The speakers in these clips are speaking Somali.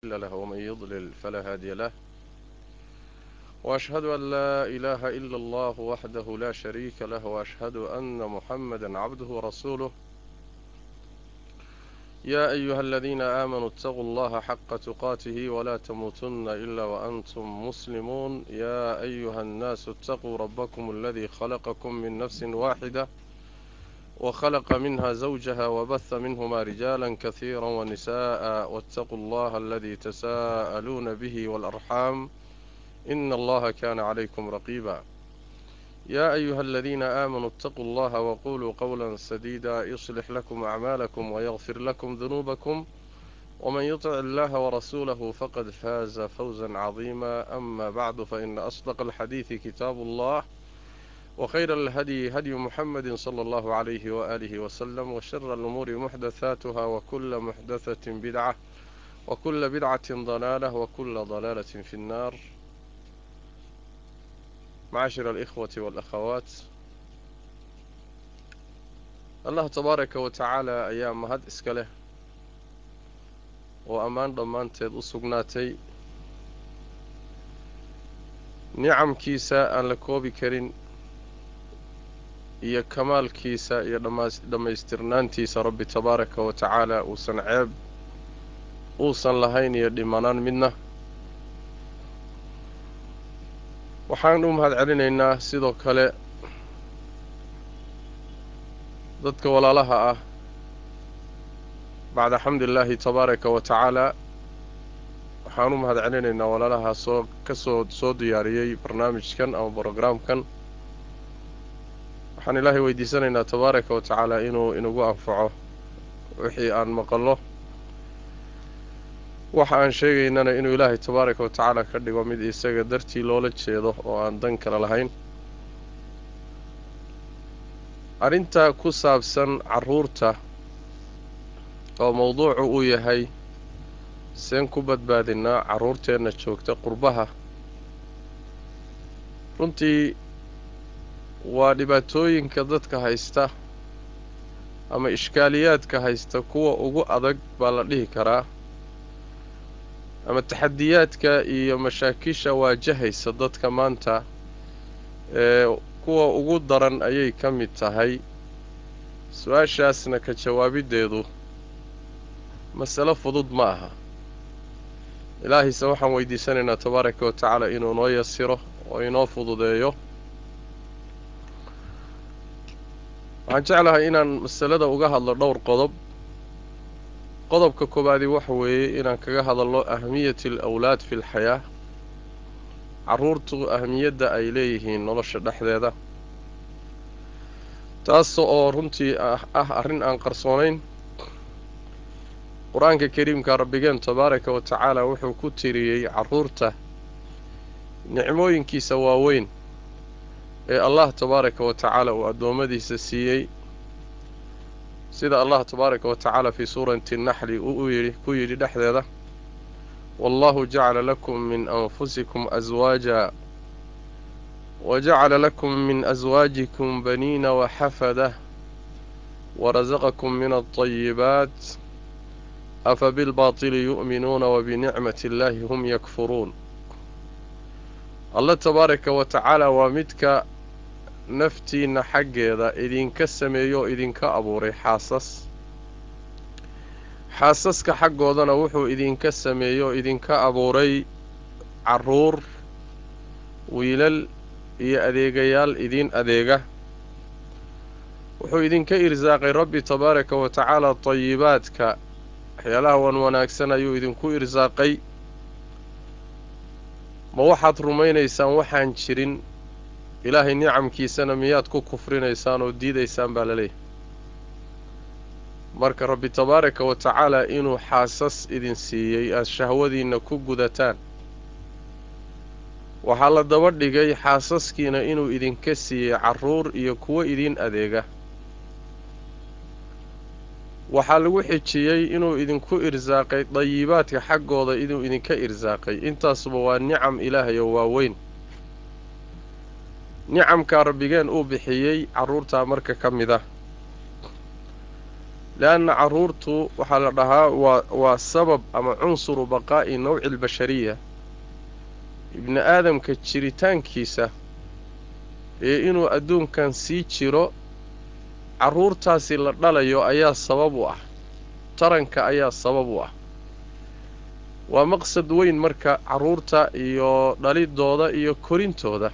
مضل له ومن يضلل فلا هادي له وأشهد أن لا إله إلا الله وحده لا شريك له وأشهد أن محمدا عبده ورسوله يا أيها الذين آمنوا اتقوا الله حق تقاته ولا تموتن إلا وأنتم مسلمون يا أيها الناس اتقوا ربكم الذي خلقكم من نفس واحدة وخلق منها زوجها وبث منهما رجالا كثيرا ونساء واتقوا الله الذي تساءلون به والأرحام إن الله كان عليكم رقيبا يا أيها الذين آمنوا اتقوا الله وقولوا قولا سديدا يصلح لكم أعمالكم ويغفر لكم ذنوبكم ومن يطع الله ورسوله فقد فاز فوزا عظيما أما بعد فإن أصدق الحديث كتاب الله وخير الهدي هدي محمد صلى الله عليه وآله وسلم وشر الأمور محدثاتها وكل محدثة بدعة وكل بدعة ضلالة وكل ضلالة في النار معاشر الإخوة والأخوات الله تبارك وتعالى أيام مهد إسكاله وأمان ضمانتيد أسقناتي نعم كيسا أن لكوبي كرين iyo kamaalkiisa iyo dhammaystirnaantiisa rabbi tabaaraka wa tacaala uusan ceeb uusan lahayn iyo dhimanaan midna waxaan u mahad celinaynaa sidoo kale dadka walaalaha ah bacda xamdillaahi tabaaraka wa tacaala waxaan u mahad celinaynaa walaalaha soo ka soo soo diyaariyey barnaamijkan ama brograamkan waxaan ilaahay weydiisanaynaa tabaaraka wa tacaala inuu inagu anfaco wixii aan maqallo waxa aan sheegaynana inuu ilaahay tabaaraka wa tacaala ka dhigo mid isaga dartii loola jeedo oo aan dan kale lahayn arrinta ku saabsan carruurta oo mowduucu uu yahay seen ku badbaadinaa carruurteenna joogta qurbaha runtii waa dhibaatooyinka dadka haysta ama ishkaaliyaadka haysta kuwa ugu adag baa la dhihi karaa ama taxadiyaadka iyo mashaakisha waajahaysa dadka maanta ee kuwa ugu daran ayay ka mid tahay su-aashaasna ka jawaabiddeedu masalo fudud ma aha ilaahayse waxaan weydiisanaynaa tabaaraka wa tacaala inuu noo yasiro oo inoo fududeeyo waxaan jeclahay inaan masalada uga hadlo dhowr qodob qodobka koowaadi waxa weeye inaan kaga hadalno ahamiyati al awlaad fi lxayaa carruurtu ahamiyadda ay leeyihiin nolosha dhexdeeda taas oo runtii ah arrin aan qarsoonayn qur-aanka kariimka rabbigeen tabaaraka wa tacaala wuxuu ku tiriyey carruurta nicmooyinkiisa waaweyn ee allah tabaaraka wa tacaala uu addoommadiisa siiyey sida allah tabaaraka wa tacaala fii suurati naxli uu yidhi ku yidhi dhexdeeda wallahu jacala lakum min anfusikum aswaaja wa jacala lakum min aswaajikum baniina waxafada warasaqakum min alطayibaat afa bilbaatili yu'minuuna wabinicmati illaahi hum yakfuruun alla tabaaraka wa tacaala waa midka naftiinna xaggeeda idinka sameeyo oo idinka abuuray xaasas xaasaska xaggoodana wuxuu idinka sameeyo oo idinka abuuray carruur wiilal iyo adeegayaal idiin adeega wuxuu idinka irsaaqay rabbi tabaaraka wa tacaala tayibaadka waxyaalaha wan wanaagsan ayuu idinku irsaaqay ma waxaad rumaynaysaan waxaan jirin ilaahay nicamkiisana miyaad ku kufrinaysaan oo diidaysaan baa laleeyahay marka rabbi tabaaraka wa tacaala inuu xaasas idin siiyey aad shahwadiinna ku gudataan waxaa la daba dhigay xaasaskiina inuu idinka siiyey carruur iyo kuwo idiin adeega waxaa lagu xijiyey inuu idinku irsaaqay dayibaadka xaggooda inuu idinka irsaaqay intaasuba waa nicam ilaahay oo waaweyn nicamkaa rabbigeen uu bixiyey carruurtaa marka ka mid ah leanna carruurtu waxaa la dhahaa waa waa sabab ama cunsuru baqaa'i nawci albashariya ibni aadamka jiritaankiisa ee inuu adduunkan sii jiro carruurtaasi la dhalayo ayaa sabab u ah taranka ayaa sabab u ah waa maqsad weyn marka carruurta iyo dhalidooda iyo korintooda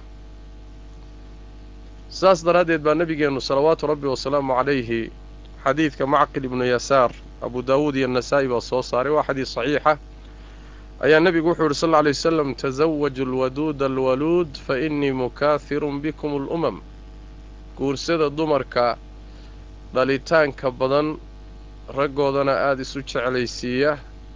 saas daraaddeed baa nebigeennu salawaatu rabbi wasalaamu calayhi xadiidka macqil ibnu yasaar abu daawuud iyo nasaa'i baa soo saaray waa xadiis saxiixa ayaa nebigu wuxuu yidhi sal lla alay wasalam tasawaju alwaduuda alwaluud fa innii mukaahirun bikum alumam guursada dumarka dhalitaanka badan raggoodana aada isu jeclaysiiya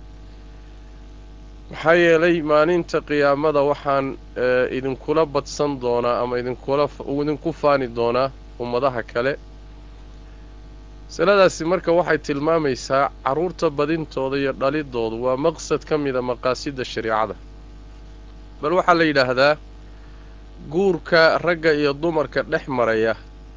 maxaa yeelay maalinta qiyaamada waxaan idinkula badsan doonaa ama idinkula idinku faani doonaa ummadaha kale masaladaasi marka waxay tilmaamaysaa carruurta badintooda iyo dhalidoodu waa maqsad ka mida maqaasida shariicada bal waxaa la yidhaahdaa guurka ragga iyo dumarka dhex maraya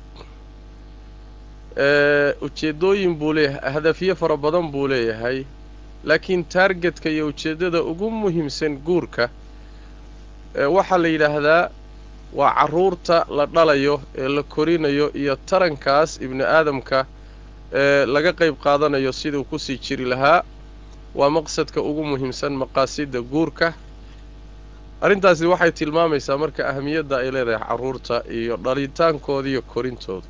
ujeeddooyin buu leeyahay hadafyo fara badan buu leeyahay laakiin taargetka iyo ujeeddada ugu muhiimsan guurka waxaa la yidhaahdaa waa carruurta la dhalayo ee la korinayo iyo tarankaas ibni aadamka ee laga qayb qaadanayo siduu kusii jiri lahaa waa maqsadka ugu muhiimsan maqaasida guurka arrintaasi waxay tilmaamaysaa marka ahamiyadda ay leedahay carruurta iyo dhalitaankooda iyo korintooda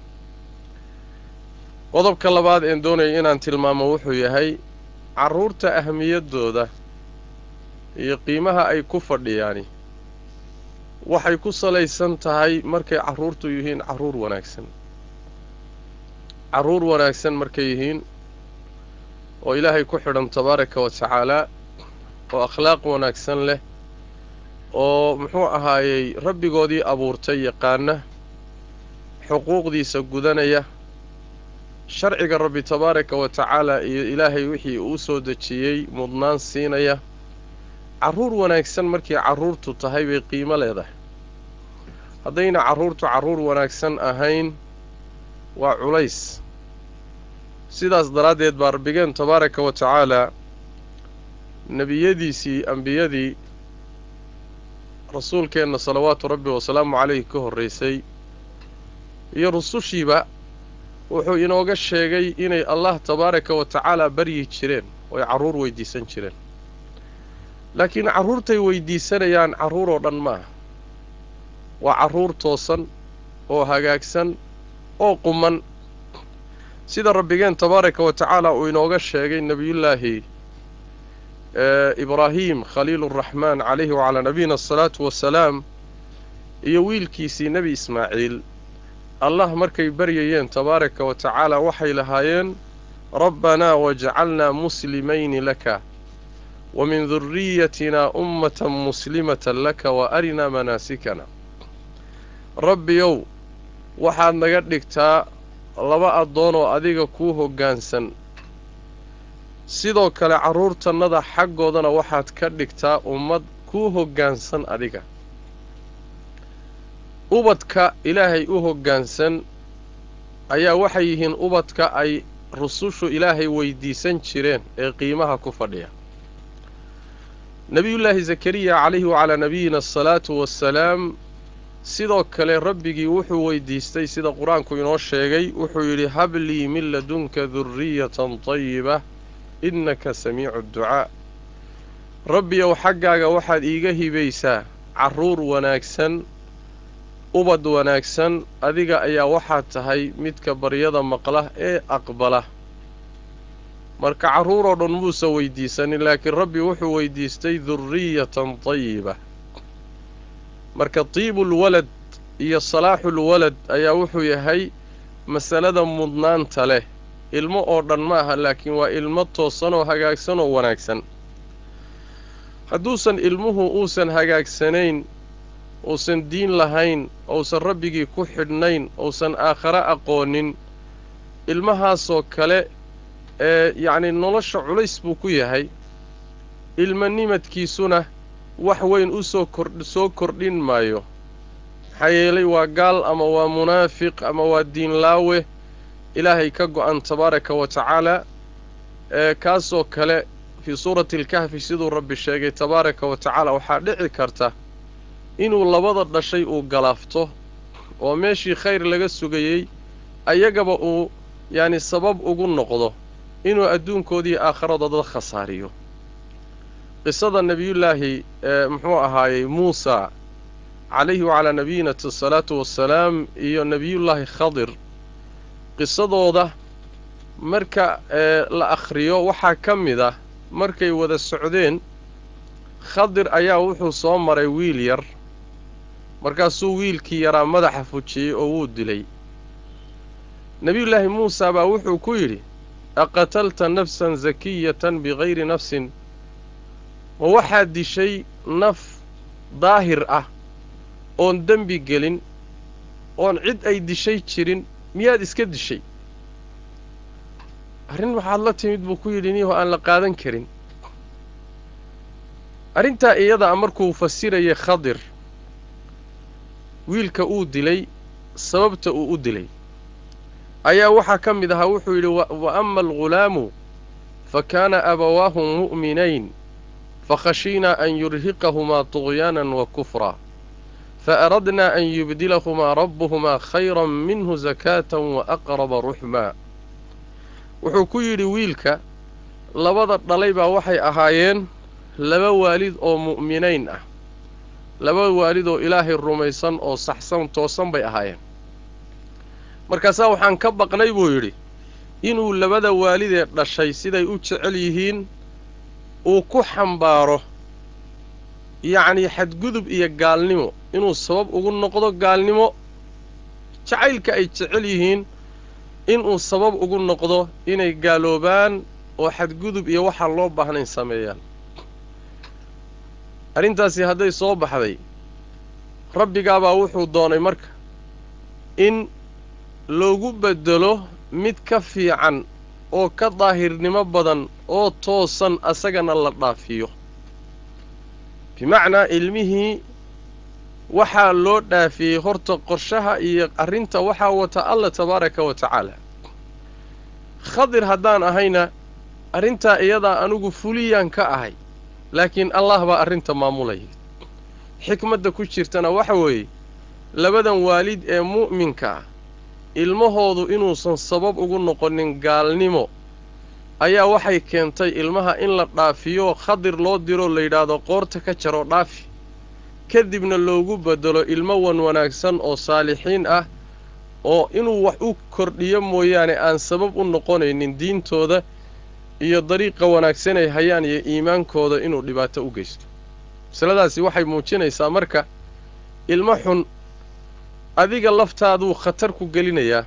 qodobka labaad een doonaya inaan tilmaamo wuxuu yahay carruurta ahamiyaddooda iyo qiimaha ay ku fadhiyaani waxay ku salaysan tahay markay carruurtu yihiin carruur wanaagsan carruur wanaagsan markay yihiin oo ilaahay ku xidhan tabaaraka wa tacaalaa oo akhlaaq wanaagsan leh oo muxuu ahaayey rabbigoodii abuurtay yaqaana xuquuqdiisa gudanaya sharciga rabbi tabaaraka wa tacaala iyo ilaahay wixii uu soo dejiyey mudnaan siinaya carruur wanaagsan markii carruurtu tahay bay qiimo leedahay haddayna carruurtu carruur wanaagsan ahayn waa culays sidaas daraaddeed baa rabbigeen tabaaraka wa tacaalaa nebiyadiisii ambiyadii rasuulkeenna salawaatu rabbi wasalaamu calayhi ka horraysay iyo rusushiiba wuxuu inooga sheegay inay allah tabaaraka wa tacaala baryi jireen oo ay carruur weydiisan jireen laakiin carruurtay weydiisanayaan carruur oo dhan maaha waa carruur toosan oo hagaagsan oo quman sida rabbigeen tabaaraka wa tacaala uu inooga sheegay nebiyullaahi ibraahim khaliiluraxmaan calayhi wacalaa nabiyina asalaatu wasalaam iyo wiilkiisii nebi ismaaciil allah markay baryayeen tabaaraka wa tacaala waxay lahaayeen rabbanaa wajcalnaa muslimayni laka wa min duriyatinaa ummatan muslimatan laka wa arinaa manaasikana rabbiyow waxaad naga dhigtaa laba addoon oo adiga kuu hoggaansan sidoo kale carruurtannada xaggoodana waxaad ka dhigtaa ummad kuu hoggaansan adiga ubadka ilaahay u hoggaansan ayaa waxay yihiin ubadka ay rusushu ilaahay weydiisan jireen ee qiimaha ku fadhiya nebiyullaahi zakariya calayhi wacalaa nabiyina asalaatu wassalaam sidoo kale rabbigii wuxuu weydiistay sida qur-aanku inoo sheegay wuxuu yidhi hablii min ladunka durriyatan tayiba innaka samiicu dducaa rabbiyow xaggaaga waxaad iiga hibaysaa carruur wanaagsan ubad wanaagsan adiga ayaa waxaad tahay midka baryada maqla ee aqbala marka carruur oo dhan muusa weydiisanin laakiin rabbi wuxuu weydiistay durriyatan tayiba marka tiibulwalad iyo salaaxulwalad ayaa wuxuu yahay masalada mudnaanta leh ilmo oo dhan ma aha laakiin waa ilmo toosan oo hagaagsan oo wanaagsan hadduusan ilmuhu uusan hagaagsanayn uusan diin lahayn uusan rabbigii ku xidhnayn uusan aakhare aqoonin ilmahaasoo kale ee yacnii nolosha culays buu ku yahay ilmanimadkiisuna wax weyn u soo kor soo kordhin maayo maxaa yeelay waa gaal ama waa munaafiq ama waa diinlaawe ilaahay ka go-an tabaaraka wa tacaala ee kaasoo kale fii suurati alkahfi siduu rabbi sheegay tabaaraka wa tacaala waxaa dhici karta inuu labada dhashay uu galaafto oo meeshii khayr laga sugayey ayagaba uu yacni sabab ugu noqdo inuu adduunkoodii aakhiradooda khasaariyo qisada nebiyullaahi ee muxuu ahaayey muusa calayhi wacalaa nabiyina asalaatu wassalaam iyo nebiyullaahi khadir qisadooda marka ee la akhriyo waxaa ka mid ah markay wada socdeen khadir ayaa wuxuu soo maray wiil yar markaasuu wiilkii yaraa madaxa fujiyey oo wuu dilay nebiyullaahi muusa baa wuxuu ku yidhi aqatalta nafsan sakiyatan bikayri nafsin ma waxaad dishay naf daahir ah oon dembi gelin oon cid ay dishay jirin miyaad iska dishay arrin waxaad la timid buu ku yidhi niyahoo aan la qaadan karin arrintaa iyada a markuu fasirayay khadir wiilka uu dilay sababta uu u dilay ayaa waxaa ka mid ahaa wuxuu yidhi wa ama algulaamu fa kaana abawaahu mu'minayn fakhashiinaa an yurhiqahumaa tuغyaanan wa kufraa faaradnaa an yubdilahumaa rabbuhumaa khayran minhu sakaatan wa aqraba ruxmaa wuxuu ku yidhi wiilka labada dhalay baa waxay ahaayeen laba waalid oo mu'minayn ah laba waalid oo ilaahay rumaysan oo saxsan toosan bay ahaayeen markaasaa waxaan ka baqnay buu yidhi inuu labada waalidee dhashay siday u jecel yihiin uu ku xambaaro yacnii xadgudub iyo gaalnimo inuu sabab ugu noqdo gaalnimo jacaylka ay jecel yihiin inuu sabab ugu noqdo inay gaaloobaan oo xadgudub iyo waxaan loo baahnayn sameeyaan arrintaasi hadday soo baxday rabbigaabaa wuxuu doonay marka in loogu beddelo mid ka fiican oo ka daahirnimo badan oo toosan asagana la dhaafiyo bimacnaa ilmihii waxaa loo dhaafiyey horta qorshaha iyo arrinta waxaa wata alla tabaaraka wa tacaala khadir haddaan ahayna arrintaa iyadaa anigu fuliyaan ka ahay laakiin allah baa arrinta maamulaya xikmadda ku jirtana waxa weeye labadan waalid ee mu'minka ah ilmahoodu inuusan sabab ugu noqonin gaalnimo ayaa waxay keentay ilmaha in la dhaafiyo khadir loo diroo la yidhaahdo qoorta ka jaroo dhaafi kadibna loogu beddelo ilmo wan wanaagsan oo saalixiin ah oo inuu wax u kordhiyo mooyaane aan sabab u noqonaynin diintooda iyo dariiqa wanaagsan ay hayaan iyo iimaankooda inuu dhibaato u geysto masaladaasi waxay muujinaysaa marka ilmo xun adiga laftaaduu khatar ku gelinayaa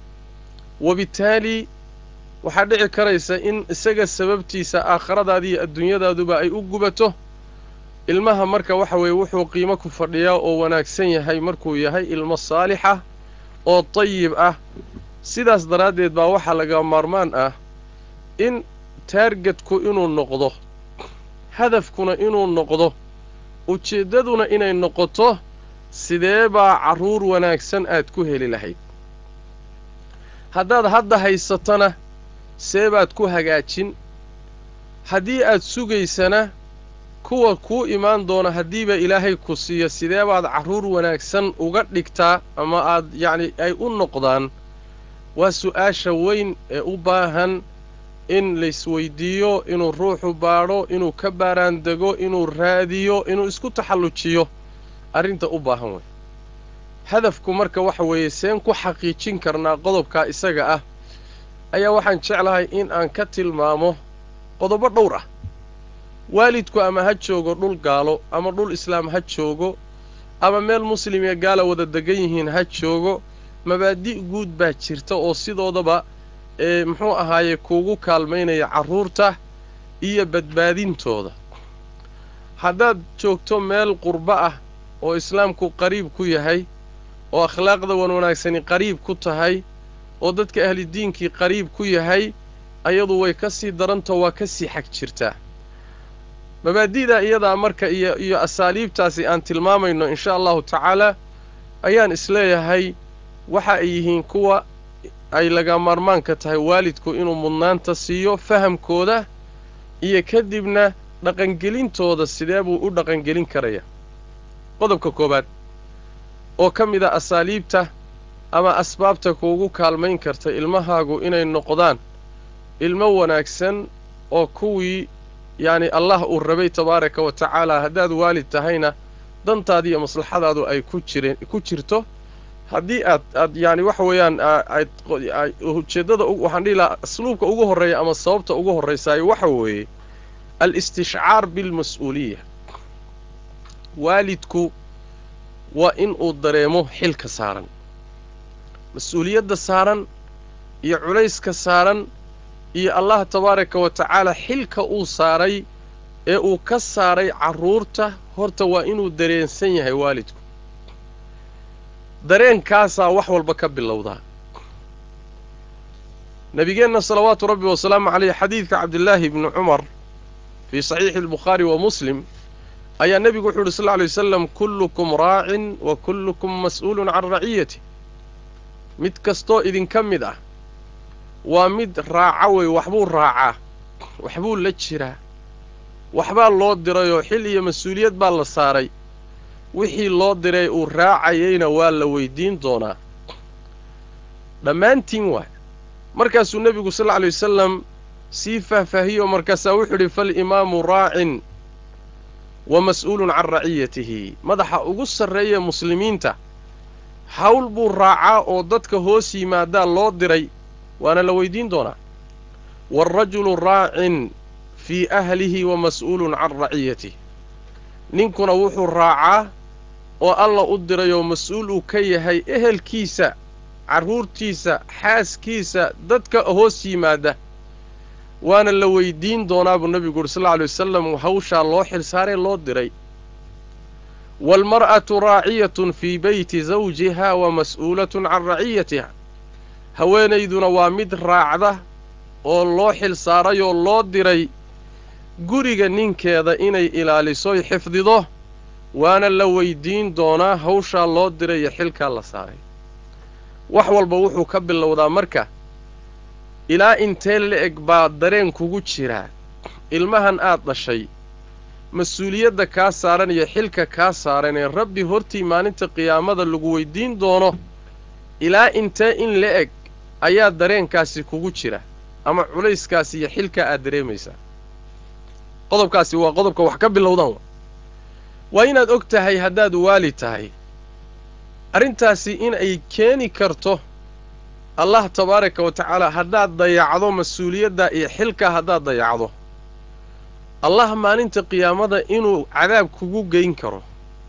wabitaali waxaa dhici karaysa in isaga sababtiisa aakhiradaada iyo adduunyadaaduba ay u gubato ilmaha marka waxa weeye wuxuu qiimo ku fadhiyaa oo wanaagsan yahay markuu yahay ilmo saalix ah oo dayib ah sidaas daraaddeed baa waxaa laga maarmaan ah in taargetku inuu noqdo hadafkuna inuu noqdo ujeeddaduna inay noqoto sidee baa carruur wanaagsan aad ku heli lahayd haddaad hadda haysatana see baad ku hagaajin haddii aad sugaysana kuwa kuu imaan doona haddiiba ilaahay ku siiyo sidee baad carruur wanaagsan uga dhigtaa ama aad yacni ay u noqdaan waa su'aasha weyn ee u baahan in laysweydiiyo inuu ruuxu baadho inuu ka baaraandego inuu raadiyo inuu isku taxallujiyo arrinta u baahan wey hadafku marka waxa weeye seen ku xaqiijin karnaa qodobkaa isaga ah ayaa waxaan jeclahay in aan ka tilmaamo qodobo dhowr ah waalidku ama ha joogo dhul gaalo ama dhul islaam ha joogo ama meel muslim iyo gaala wada degan yihiin ha joogo mabaadi' guud baa jirta oo sidoodaba ee muxuu ahaaye kuugu kaalmaynaya carruurta iyo badbaadintooda haddaad joogto meel qurbo ah oo islaamku qariib ku yahay oo akhlaaqda wan wanaagsani qariib ku tahay oo dadka ahlidiinkii qariib ku yahay ayadu way ka sii darantao waa ka sii xag jirtaa mabaadi'da iyadaa marka iyo iyo asaaliibtaasi aan tilmaamayno insha allahu tacaalaa ayaan isleeyahay waxa ay yihiin kuwa ay laga maarmaanka tahay waalidku inuu mudnaanta siiyo fahamkooda iyo kadibna dhaqangelintooda sidee buu u dhaqangelin karaya qodobka koowaad oo ka mid a asaaliibta ama asbaabta kuugu kaalmayn karta ilmahaagu inay noqdaan ilmo wanaagsan oo kuwii yacni allah uu rabay tabaaraka wa tacaala haddaad waalid tahayna dantaadi iyo maslaxadaadu ay ku jireen ku jirto haddii aad aad yacni waxa weeyaan aad ujeeddada waxaan dhihi lahaa asluubka ugu horreeya ama sababta ugu horraysaayo waxa weeye al-istishcaar bilmas-uuliya waalidku waa in uu dareemo xilka saaran mas-uuliyadda saaran iyo culayska saaran iyo allah tabaaraka wa tacaala xilka uu saaray ee uu ka saaray carruurta horta waa inuu dareensan yahay waalidku dareenkaasaa wax walba ka bilowdaa nabigeenna salawaatu rabbi wasalaamu caleyh xadiidka cabdillaahi ibni cumar fii saxiixi albukhaari wa muslim ayaa nebigu wuxuu uhi sal lla alay wasalam kullukum raacin wa kullukum mas'uulun can raciyati mid kastoo idinka mid ah waa mid raaca wey waxbuu raacaa waxbuu la jiraa waxbaa loo dirayoo xil iyo mas-uuliyad baa la saaray wixii loo diray uu raacayayna waa la weydiin doonaa dhammaantiin waay markaasuu nebigu sal lla alay wasalam sii faahfaahiyoo markaasaa wuxuu idhi falimaamu raacin wa mas'uulun can raciyatihi madaxa ugu sarreeya muslimiinta hawl buu raacaa oo dadka hoos yimaadaa loo diray waana la weydiin doonaa waalrajulu raacin fii ahlihi wa mas'uulun can raciyatih ninkuna wuxuu raacaa oo alla u dirayoo mas-uul uu ka yahay ehelkiisa carruurtiisa xaaskiisa dadka hoos yimaada waana la weydiin doonaa buu nebigu uhi sal lla alay wasalam hawshaa loo xilsaaree loo diray waalmar'atu raaciyatun fii beyti zawjiha wa mas'uulatun can raciyatiha haweenayduna waa mid raacda oo loo xilsaarayoo loo diray guriga ninkeeda inay ilaalisoy xifdido waana la weydiin doonaa hawshaa loo diray iyo xilkaa la saaray wax walba wuxuu ka bilowdaa marka ilaa intee la-eg baa dareen kugu jiraa ilmahan aad dhashay mas-uuliyadda kaa saaran iyo xilka kaa saaran ee rabbi hortii maalinta qiyaamada lagu weydiin doono ilaa intee in la-eg ayaa dareenkaasi kugu jira ama culayskaasi iyo xilkaa aad dareemaysaa qodobkaasi waa qodobka wax ka bilowdaan waa inaad og tahay haddaad waali tahay arrintaasi in ay keeni karto allah tabaaraka wa tacaala haddaad dayacdo mas-uuliyadda iyo xilkaa haddaad dayacdo allah maalinta qiyaamada inuu cadaab kugu geyn karo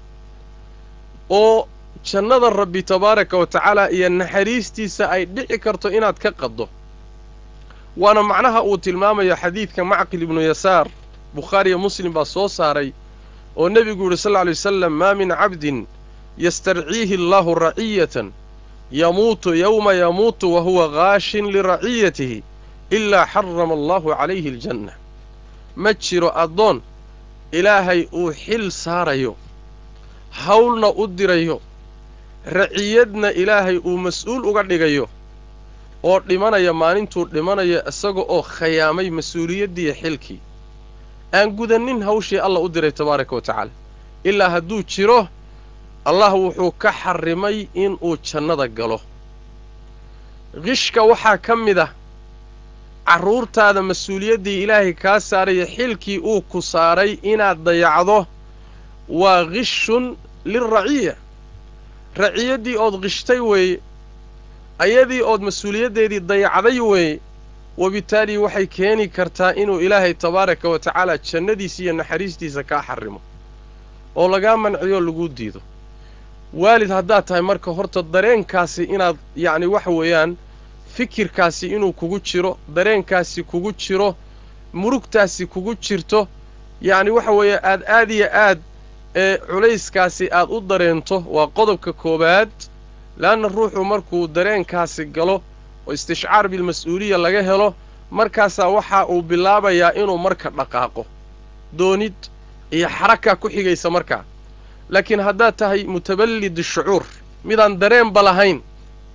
oo jannada rabbi tabaaraka wa tacaala iyo naxariistiisa ay dhici karto inaad ka qaddo waana macnaha uu tilmaamayo xadiidka macqil ibnu yasaar bukhaariyo muslim baa soo saaray oo nebigu yidhi sal lla alay wasalam maa min cabdin yastarciihi allaahu raciyatan yamuutu yowma yamuutu wa huwa gaashin liraciyatihi ilaa xarama allaahu calayhi aljanna ma jiro addoon ilaahay uu xil saarayo hawlna u dirayo raciyadna ilaahay uu mas-uul uga dhigayo oo dhimanaya maalintuu dhimanayo isaga oo khayaamay mas-uuliyaddiiyo xilkii aan gudanin hawshii allah u diray tabaaraka wa tacaala ilaa hadduu jiro allah wuxuu ka xarrimay inuu jannada galo qishka waxaa ka mid ah carruurtaada mas-uuliyaddii ilaahay kaa saaraya xilkii uu ku saaray inaad dayacdo waa qishun lilraciya raciyaddii ood qishtay weeye ayadii ood mas-uuliyaddeedii dayacday weeye wabitaali waxay keeni kartaa inuu ilaahay tabaaraka wa tacaala jannadiisa iyo naxariistiisa kaa xarrimo oo lagaa manciyo laguu diido waalid haddaad tahay marka horta dareenkaasi inaad yacni waxa weeyaan fikirkaasi inuu kugu jiro dareenkaasi kugu jiro murugtaasi kugu jirto yacni waxa weeye aad aad iyo aad ee culayskaasi aad u dareento waa qodobka koowaad leanna ruuxu markuu dareenkaasi galo oo istishcaar bilmas-uuliya laga helo markaasaa waxa uu bilaabayaa inuu marka dhaqaaqo doonid iyo xaraka ku xigaysa markaa laakiin haddaad tahay mutaballid shucuur midaan dareenba lahayn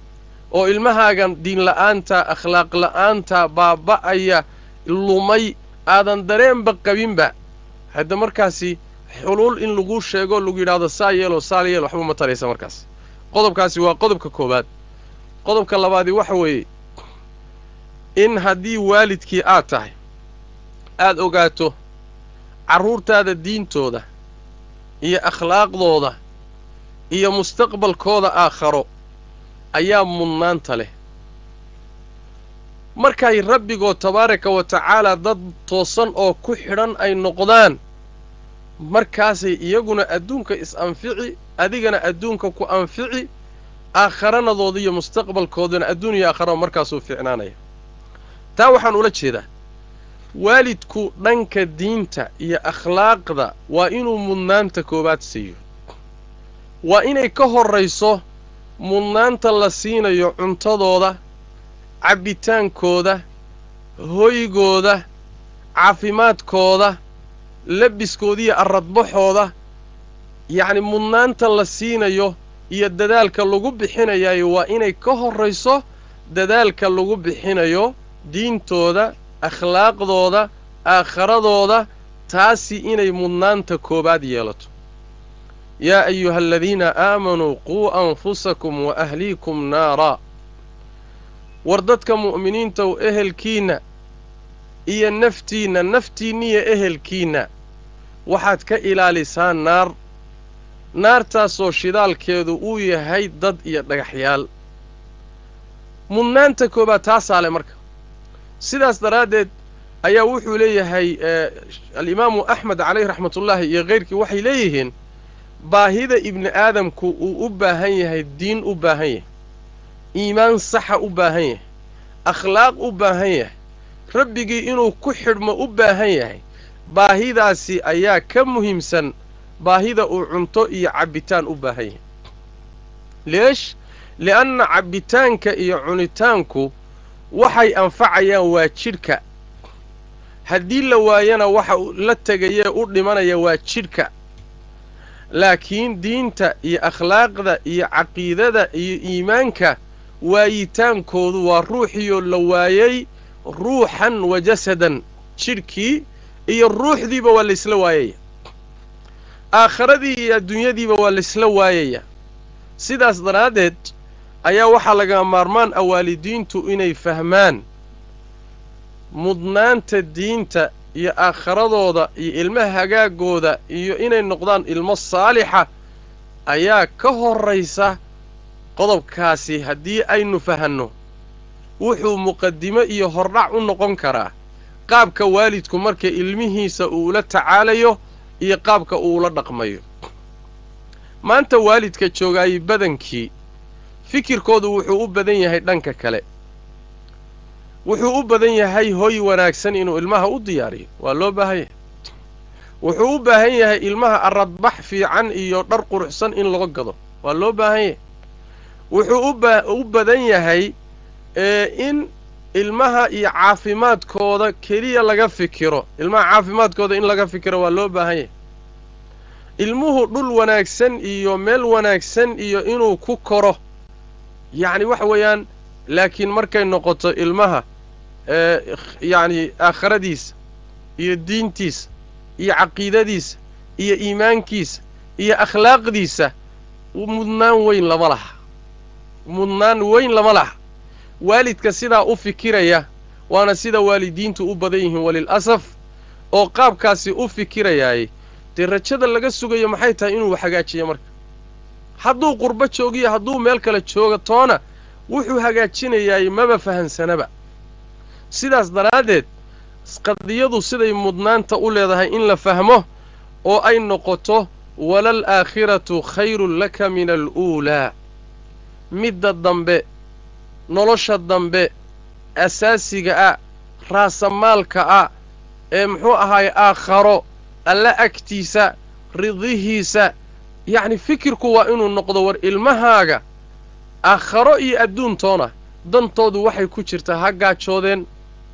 oo ilmahaagan diinla'aanta akhlaaq la'aanta baaba'aya lumay aadan dareenba qabinba hadda markaasi xuluul in lagu sheego lagu yidhaahdo saa yeeloo saal yeel waxba ma taraysa markaas qodobkaasi waa qodobka koowaad qodobka labaadi waxa weeye in haddii waalidkii aad tahay aad ogaato carruurtaada diintooda iyo akhlaaqdooda iyo mustaqbalkooda aakharo ayaa mudnaanta leh markay rabbigood tabaaraka wa tacaalaa dad toosan oo ku xidhan ay noqdaan markaasay iyaguna adduunka is-anfici adigana adduunka ku anfici aakharanadooda iyo mustaqbalkoodana adduun iyo aakhara markaasuu ficnaanaya taa waxaan ula jeedaa waalidku dhanka diinta iyo akhlaaqda waa inuu mudnaanta koowaad siiyo waa inay ka horrayso mudnaanta la siinayo cuntadooda cabbitaankooda hoygooda caafimaadkooda labiskoodiiyo arradbaxooda yacni mudnaanta la siinayo iyo dadaalka lagu bixinayayo waa inay ka horrayso dadaalka lagu bixinayo diintooda akhlaaqdooda aakharadooda taasi inay mudnaanta koowaad yeelato yaa ayuha aladiina aamanuu quu anfusakum wa ahliikum naaraa war dadka mu'miniintaw ehelkiinna iyo naftiinna naftiinniyo ehelkiinna waxaad ka ilaalisaan naar naartaasoo shidaalkeedu uu yahay dad iyo dhagaxyaal mudnaanta koowaad taasaa leh marka sidaas daraaddeed ayaa wuxuu leeyahay alimaamu axmed calayh raxmatullaahi iyo kayrkii waxay leeyihiin baahida ibni aadamku uu u baahan yahay diin u baahan yahay iimaan saxa u baahan yahay akhlaaq u baahan yahay rabbigii inuu ku xidhmo u baahan yahay baahidaasi ayaa ka muhiimsan baahida uu cunto iyo cabbitaan u baahan yahay leesh li'anna cabbitaanka iyo cunitaanku waxay anfacayaan waa jidhka haddii la waayana waxa la tegayee u dhimanaya waa jidhka laakiin diinta iyo akhlaaqda iyo caqiidada iyo iimaanka waayitaankoodu waa ruuxiyo la waayey ruuxan wa jasadan jidhkii iyo ruuxdiiba waa laysla waayaya aakharadii iyo adduunyadiiba waa laysla waayaya sidaas daraaddeed ayaa waxaa laga maarmaan ah waalidiintu inay fahmaan mudnaanta diinta iyo aakharadooda iyo ilmaha hagaagooda iyo inay noqdaan ilmo saalixa ayaa ka horraysa qodobkaasi haddii aynu fahanno wuxuu muqadimo iyo hordhac u noqon karaa qaabka waalidku marka ilmihiisa uu ula tacaalayo iyo qaabka uu ula dhaqmayo maanta waalidka joogaayey badankii fikirkoodu wuxuu u badan yahay dhanka kale wuxuu u badan yahay hoy wanaagsan inuu ilmaha u diyaariyo waa loo baahan yahay wuxuu u baahan yahay ilmaha aradbax fiican iyo dhar quruxsan in loo gado waa loo baahan yahay wuxuu u badan yahay in ilmaha iyo caafimaadkooda keliya laga fikiro ilmaha caafimaadkooda in laga fikiro waa loo baahan yahay ilmuhu dhul wanaagsan iyo meel wanaagsan iyo inuu ku koro yacni waxa weeyaan laakiin markay noqoto ilmaha yacni aakhiradiisa iyo diintiisa iyo caqiidadiisa iyo iimaankiisa iyo akhlaaqdiisa mudnaan weyn lama laha mudnaan weyn lama laha waalidka sidaa u fikiraya waana sida waalidiintu u badan yihiin walil'asaf oo qaabkaasi u fikirayaay dee rajada laga sugayo maxay tahay inuu hagaajiyo marka hadduu qurbo joogiyo hadduu meel kale jooga toona wuxuu hagaajinayaay maba fahansanaba sidaas daraaddeed qadiyadu siday mudnaanta u leedahay in la fahmo oo ay noqoto walal aakhiratu khayrun laka min aluulaa midda dambe nolosha dambe asaasiga ah raasamaalka ah ee muxuu ahaay aakharo alla agtiisa ridihiisa yacni fikirku waa inuu noqdo war ilmahaaga aakharo iyo adduuntoona dantoodu waxay ku jirtaa ha gaajoodeen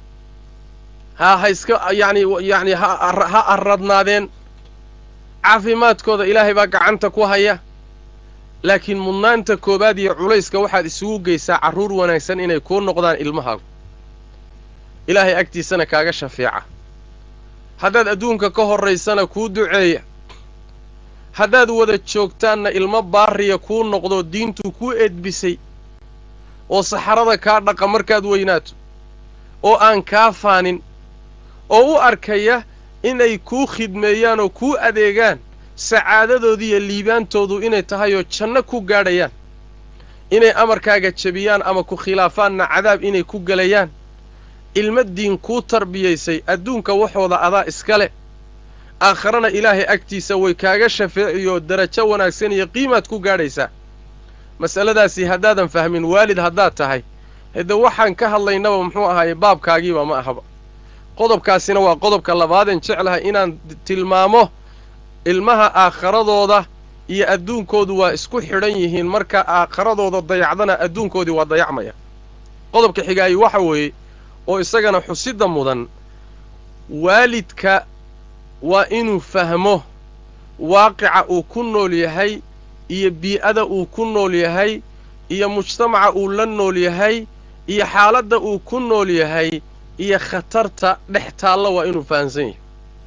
ha ha iska yacni yacni ha arradnaadeen caafimaadkooda ilaahay baa gacanta ku haya laakiin mudnaanta koowaad iyo culayska waxaad isugu geysaa carruur wanaagsan inay kuu noqdaan ilmahaagu ilaahay agtiisana kaaga shafeeca haddaad adduunka ka horraysana kuu duceeya haddaad wada joogtaanna ilmo baariya kuu noqdo diintuu kuu edbisay oo saxarada kaa dhaqa markaad weynaato oo aan kaa faanin oo u arkaya inay kuu khidmeeyaan oo kuu adeegaan sacaadadoodii iyo liibaantoodu inay tahay oo janno ku gaadhayaan inay amarkaaga jebiyaan ama ku khilaafaanna cadaab inay ku gelayaan ilmo diin kuu tarbiyaysay adduunka waxooda adaa iska leh aakharana ilaahay agtiisa way kaaga shafeeciyo darajo wanaagsan iyo qiimaad ku gaadhaysaa mas'aladaasi haddaadan fahmin waalid haddaad tahay hade waxaan ka hadlaynaba muxuu ahaaye baabkaagiiba ma ahaba qodobkaasina waa qodobka labaadeen jeclahay inaan tilmaamo ilmaha aakharadooda iyo adduunkoodu waa isku xidhan yihiin marka aakharadooda dayacdana adduunkoodii waa dayacmaya qodobka xigaayi waxa weeye oo isagana xusidda mudan waalidka waa inuu fahmo waaqica uu ku nool yahay iyo bii'ada uu ku nool yahay iyo mujtamaca uu la nool yahay iyo xaaladda uu ku nool yahay iyo khatarta dhex taalla waa inuu fahamsan yahay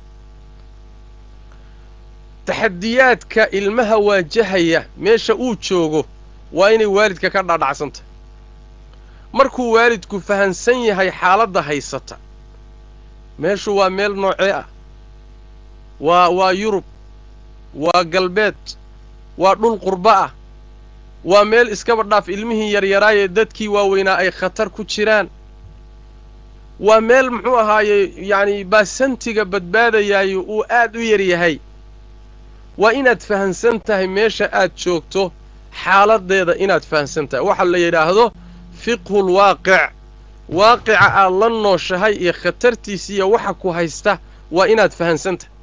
taxadiyaadka ilmaha waajahaya meesha uu joogo waa inay waalidka ka dhaadhacsantahy markuu waalidku fahansan yahay xaaladda haysata meeshu waa meel noocee ah waa waa yurub waa galbeed waa dhul qurbo ah waa meel iskaba dhaaf ilmihii yaryaraayee dadkii waaweynaa ay khatar ku jiraan waa meel muxuu ahaaye yacni baasantiga badbaadayaayo uu aad u yar yahay waa inaad fahansan tahay meesha aad joogto xaaladdeeda inaad fahansan tahay waxa la yidhaahdo fiqhul waaqic waaqica aad la nooshahay iyo khatartiisiiyo waxa ku haysta waa inaad fahansan tahay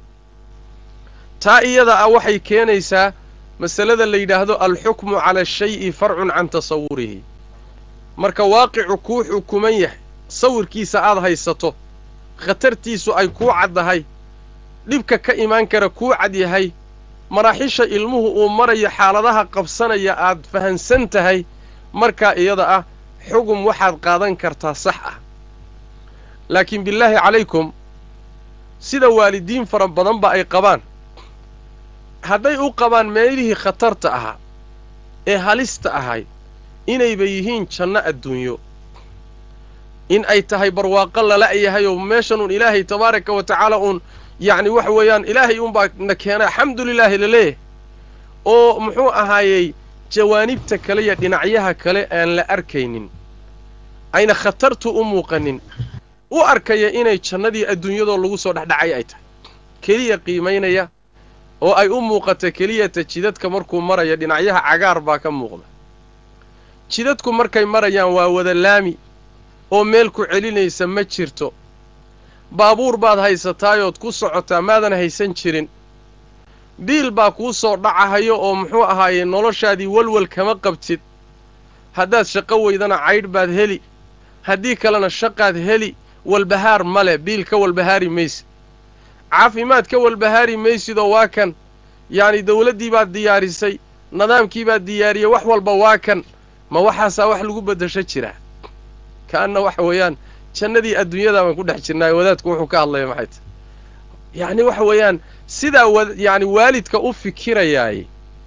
taa iyada ah waxay keenaysaa masalada la yidhaahdo alxukmu cala ashayi farcun can tasawurihi marka waaqicu kuu xukuman yahay sawirkiisa aad haysato khatartiisu ay kuu caddahay dhibka ka imaan kara kuu cad yahay maraaxisha ilmuhu uu marayo xaaladaha qabsanaya aad fahansan tahay markaa iyada ah xugum waxaad qaadan kartaa sax ah laakiin billaahi calaykum sida waalidiin fara badanba ay qabaan hadday u qabaan meelihii khatarta ahaa ee halista ahay inayba yihiin janno adduunyo in ay tahay barwaaqo lala'yahay oo meeshan uun ilaahay tabaaraka wa tacaala uun yacni waxa weeyaan ilaahay uunbaa na keena alxamdulilaahi laleeyahay oo muxuu ahaayey jawaanibta kale iyo dhinacyaha kale aan la arkaynin ayna khatartu u muuqanin u arkaya inay jannadii adduunyadoo lagu soo dhexdhacay ay tahay keliya qiimaynaya oo ay u muuqata keliyata jidadka markuu maraya dhinacyaha cagaar baa ka muuqda jidadku markay marayaan waa wada laami oo meel ku celinaysa ma jirto baabuur baad haysataayood ku socotaa maadan haysan jirin biil baa kuu soo dhacahayo oo muxuu ahaaye noloshaadii walwal kama qabtid haddaad shaqo weydana caydh baad heli haddii kalena shaqaad heli walbahaar ma leh biil ka walbahaari maysid caafimaad ka walbahaari maysidoo waa kan yacni dawladdii baad diyaarisay nidaamkii baad diyaariyey wax walba waa kan ma waxaasaa wax lagu beddesho jiraa ka'anna waxa weeyaan jannadii adduunyada baan ku dhex jirnaayo wadaadku wuxuu ka hadlaya maxay tahy yacni waxa weeyaan sidaa wa yacni waalidka u fikirayaay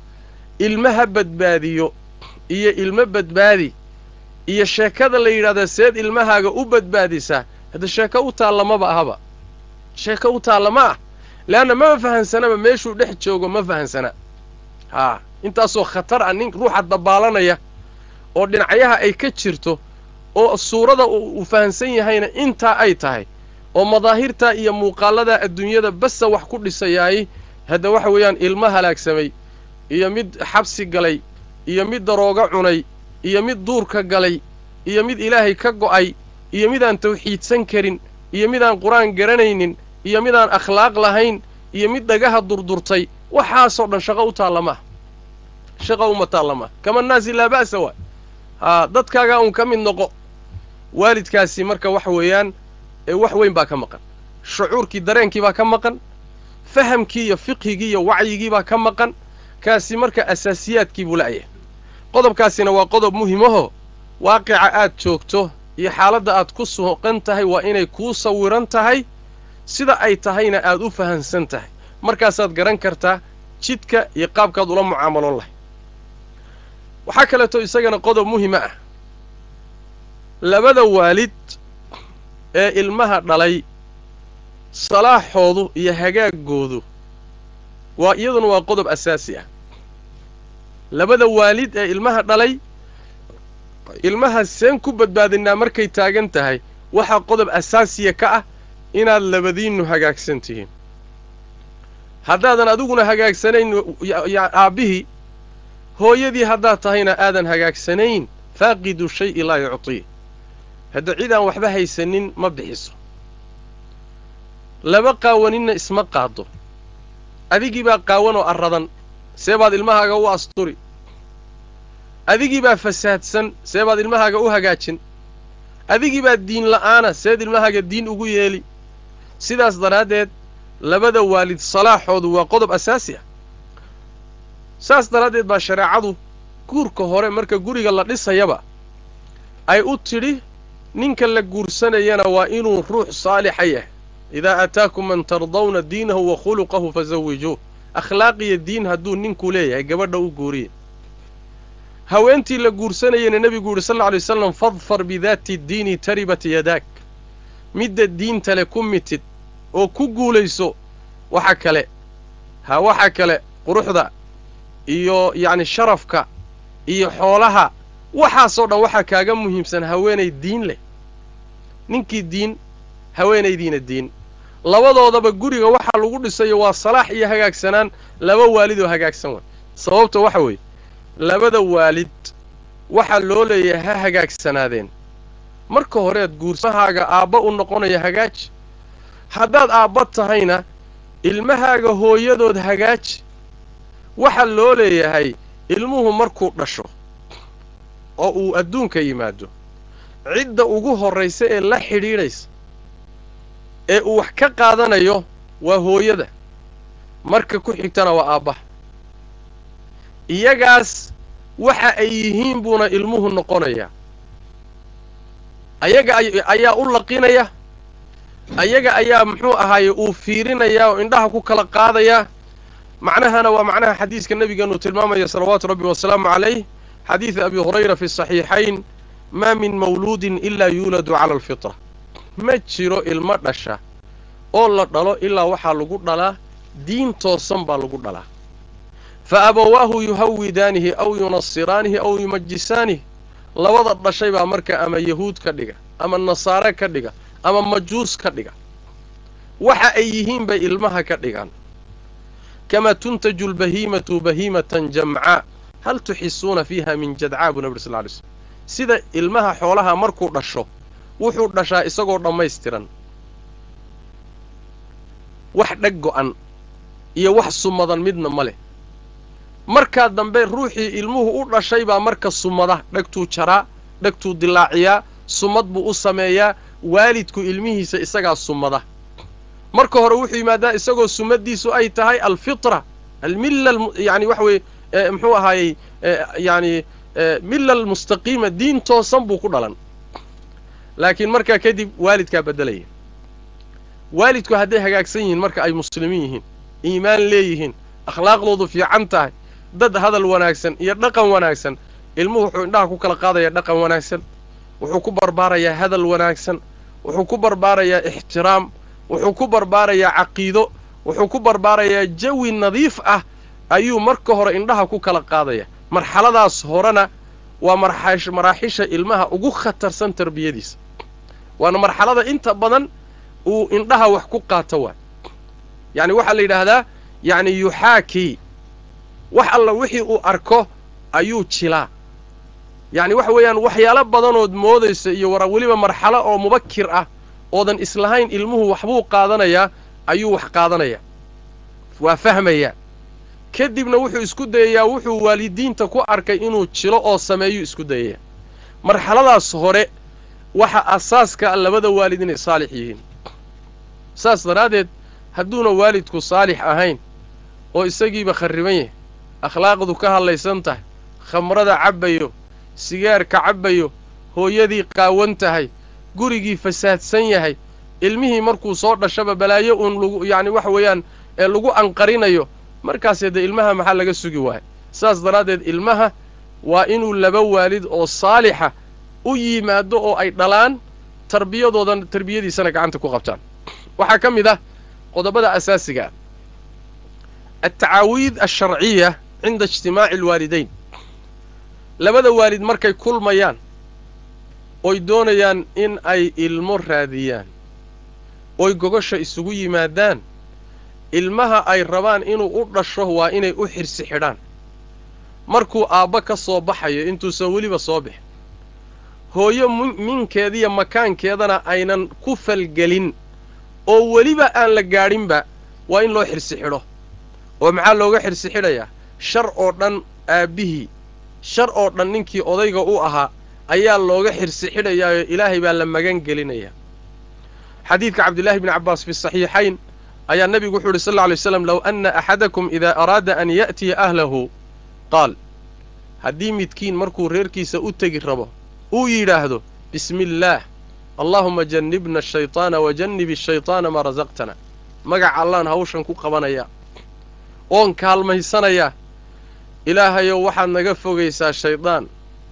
ilmaha badbaadiyo iyo ilmo badbaadi iyo sheekada la yidhahda seed ilmahaaga u badbaadisaa hadda sheeko u taalla maba ahaba sheeko u taalla ma ah leanna mama fahansanaba meeshuu dhex joogo ma fahansana haa intaasoo khatar ah nin ruuxa dabaalanaya oo dhinacyaha ay ka jirto oo suurada uu fahansan yahayna intaa ay tahay oo madaahirtaa iyo muuqaaladaa adduunyada basa wax ku dhisayaay hadda waxa weeyaan ilmo halaagsamay iyo mid xabsi galay iyo mid darooga cunay iyo mid duurka galay iyo mid ilaahay ka go'ay iyo midaan tawxiidsan karin iyo midaan qur-aan garanaynin iyo midaan akhlaaq lahayn iyo mid dhagaha durdurtay waxaasoo dhan shaqo u taalla maaha shaqo uma taalla maaha kama naasi laa ba'sa waay haa dadkaagaa uun ka mid noqo waalidkaasi marka waxa weeyaan ee wax weyn baa ka maqan shucuurkii dareenkii baa ka maqan fahamkii iyo fiqhigii iyo wacyigii baa ka maqan qodobkaasi marka asaasiyaadkii buu la'yahay qodobkaasina waa qodob muhimaho waaqica aad joogto iyo xaaladda aad ku suuqan tahay waa inay kuu sawiran tahay sida ay tahayna aad u fahansan tahay markaasaad garan kartaa jidka iyo qaabkaad ula mucaamaloon lahay waxaa kaleeto isagana qodob muhima ah labada waalid ee ilmaha dhalay salaaxoodu iyo hagaagoodu waa iyaduna waa qodob asaasi ah labada waalid ee ilmaha dhalay ilmaha seen ku badbaadinaa markay taagan tahay waxaa qodob asaasiya ka ah inaad labadiinnu hagaagsan tihiin haddaadan adiguna hagaagsanayn aabbihii hooyadii haddaad tahayna aadan hagaagsanayn faaqidu shay'i laa yuctii hadda cid aan waxba haysanin ma bixiso laba qaawaninna isma qaado adigii baa qaawan oo arradan see baad ilmahaaga u asturi adigii baa fasaadsan see baad ilmahaaga u hagaajin adigii baa diin la'aana seed ilmahaaga diin ugu yeeli sidaas daraaddeed labada waalid salaaxoodu waa qodob asaasi ah saas daraaddeed baa shareecadu guurka hore marka guriga la dhisayaba ay u tidhi ninka la guursanayana waa inuu ruux saalixa yahay idaa ataakum man tardawna diinahu wa khuluqahu fasawijuuh akhlaaqiyo diin hadduu ninku leeyahay gabadha u guuriya haweentii la guursanayana nebigu yidhi sal lla alay wasalam fadfar bidaati diini taribat yadaak midda diinta le ku mitid oo ku guulayso waxa kale ha waxa kale quruxda iyo yacni sharafka iyo xoolaha waxaasoo dhan waxaa kaaga muhiimsan haweenay diin leh ninkii diin haweenaydiina diin labadoodaba guriga waxaa lagu dhisayo waa salaax iyo hagaagsanaan laba waalid oo hagaagsan way sababta waxa weeye labada waalid waxaa loo leeyahay ha hagaagsanaadeen marka horeed guursahaaga aabba u noqonaya hagaaji haddaad aabba tahayna ilmahaaga hooyadood hagaaji waxaa loo leeyahay ilmuhu markuu dhasho oo uu adduunka yimaado cidda ugu horraysa ee la xidhiidhaysa ee uu wax ka qaadanayo waa hooyada marka ku xigtana waa aabbaha iyagaas waxa ay yihiin buuna ilmuhu noqonayaa ayaga ayaa u laqinaya ayaga ayaa muxuu ahaaye uu fiirinayaa oo indhaha ku kala qaadayaa macnahana waa macnaha xadiiska nebigeenu tilmaamaya salawaatu rabbi wasalaamu calayh xadiida abi hurayra fi saxiixayn maa min mawluudin ilaa yuuladu cala alfitra ma jiro ilmo dhasha oo la dhalo ilaa waxaa lagu dhalaa diin toosan baa lagu dhalaa fa abawaahu yuhawidaanihi aw yunasiraanihi aw yumajisaanihi labada dhashay baa marka ama yahuud ka dhiga ama nasaare ka dhiga ama majuus ka dhiga waxa ay yihiin bay ilmaha ka dhigaan kamaa tuntaju lbahiimatu bahiimatan jamcaa hal tuxisuuna fiiha min jadcaa buu nabir sal ly slm sida ilmaha xoolaha markuu dhasho wuxuu dhashaa isagoo dhammaystiran wax dheg go'an iyo wax sumadan midna ma leh markaa dambe ruuxii ilmuhu u dhashay baa marka sumada dhegtuu jaraa dhegtuu dilaaciyaa sumad buu u sameeyaa waalidku ilmihiisa isagaa sumada marka hore wuxuu yimaadaa isagoo sumaddiisu ay tahay alfitra almilla yani waxa weeye muxuu ahaayey yani milla almustaqiima diin toosan buu ku dhalan laakiin markaa kadib waalidkaa beddelaya waalidku hadday hagaagsan yihiin marka ay muslimiin yihiin iimaan leeyihiin akhlaaqdoodu fiican tahay dad hadal wanaagsan iyo dhaqan wanaagsan ilmuhu wuxuu indhaha ku kala qaadayaa dhaqan wanaagsan wuxuu ku barbaarayaa hadal wanaagsan wuxuu ku barbaarayaa ixtiraam wuxuu ku barbaarayaa caqiido wuxuu ku barbaarayaa jawi nadiif ah ayuu marka hore indhaha ku kala qaadaya marxaladaas horena waa maraaxisha ilmaha ugu khatarsan tarbiyadiisa waana marxalada inta badan uu indhaha wax ku qaato waay yacni waxaa la yidhaahdaa yacni yuxaakii wax alla wixii uu arko ayuu jilaa yacni waxa weeyaan waxyaalo badanood moodaysa iyo wara weliba marxalo oo mubakir ah oodan islahayn ilmuhu waxbuu qaadanayaa ayuu wax qaadanayaa waa fahmayaa kadibna wuxuu isku dayayaa wuxuu waalidiinta ku arkay inuu jilo oo sameeyuu isku dayayaa marxaladaas hore waxa asaaska labada waalid inay saalix yihiin saas daraaddeed hadduuna waalidku saalix ahayn oo isagiiba kharriban yahay akhlaaqdu ka hadlaysan tahay khamrada cabbayo sigaarka cabbayo hooyadii qaawan tahay gurigii fasaadsan yahay ilmihii markuu soo dhashaba balaayo uun lagu yacni waxa weeyaan ee lagu anqarinayo markaasee dee ilmaha maxaa laga sugi waaya saas daraaddeed ilmaha waa inuu laba waalid oo saalixa u yimaado oo ay dhalaan tarbiyadoodan tarbiyadiisana gacanta ku qabtaan waxaa ka mid ah qodobada asaasiga ah altacaawiid alsharciya cinda ijtimaaci alwaalidayn labada waalid markay kulmayaan oy doonayaan in ay ilmo raadiyaan oy gogosha isugu yimaadaan ilmaha ay rabaan inuu u dhasho waa inay u xirsi xidhaan markuu aabba ka soo baxayo intuusan weliba soo bixin hooyo minkeediiyo makaankeedana aynan ku falgelin oo weliba aan la gaadhinba waa in loo xirsi xidho oo maxaa looga xirsi xidhayaa shar oo dhan aabbihii shar oo dhan ninkii odayga u ahaa ayaa looga xirsi xidhayaayoo ilaahay baa la magan gelinayaa xadiidka cabdillaahi bni cabbaas fi saxiixayn ayaa nebigu wuxuu uhi sal alla lay slam low anna axadakum idaa araada an ya'tiya ahlahu qaal haddii midkiin markuu reerkiisa u tegi rabo uu yidhaahdo bismi illaah allaahuma jannibna ashaytaana wa jannibi ashaytaana maa rasaqtana magaca allaan hawshan ku qabanayaa oon kaalmaysanayaa ilaahayow waxaad naga fogaysaa shaydaan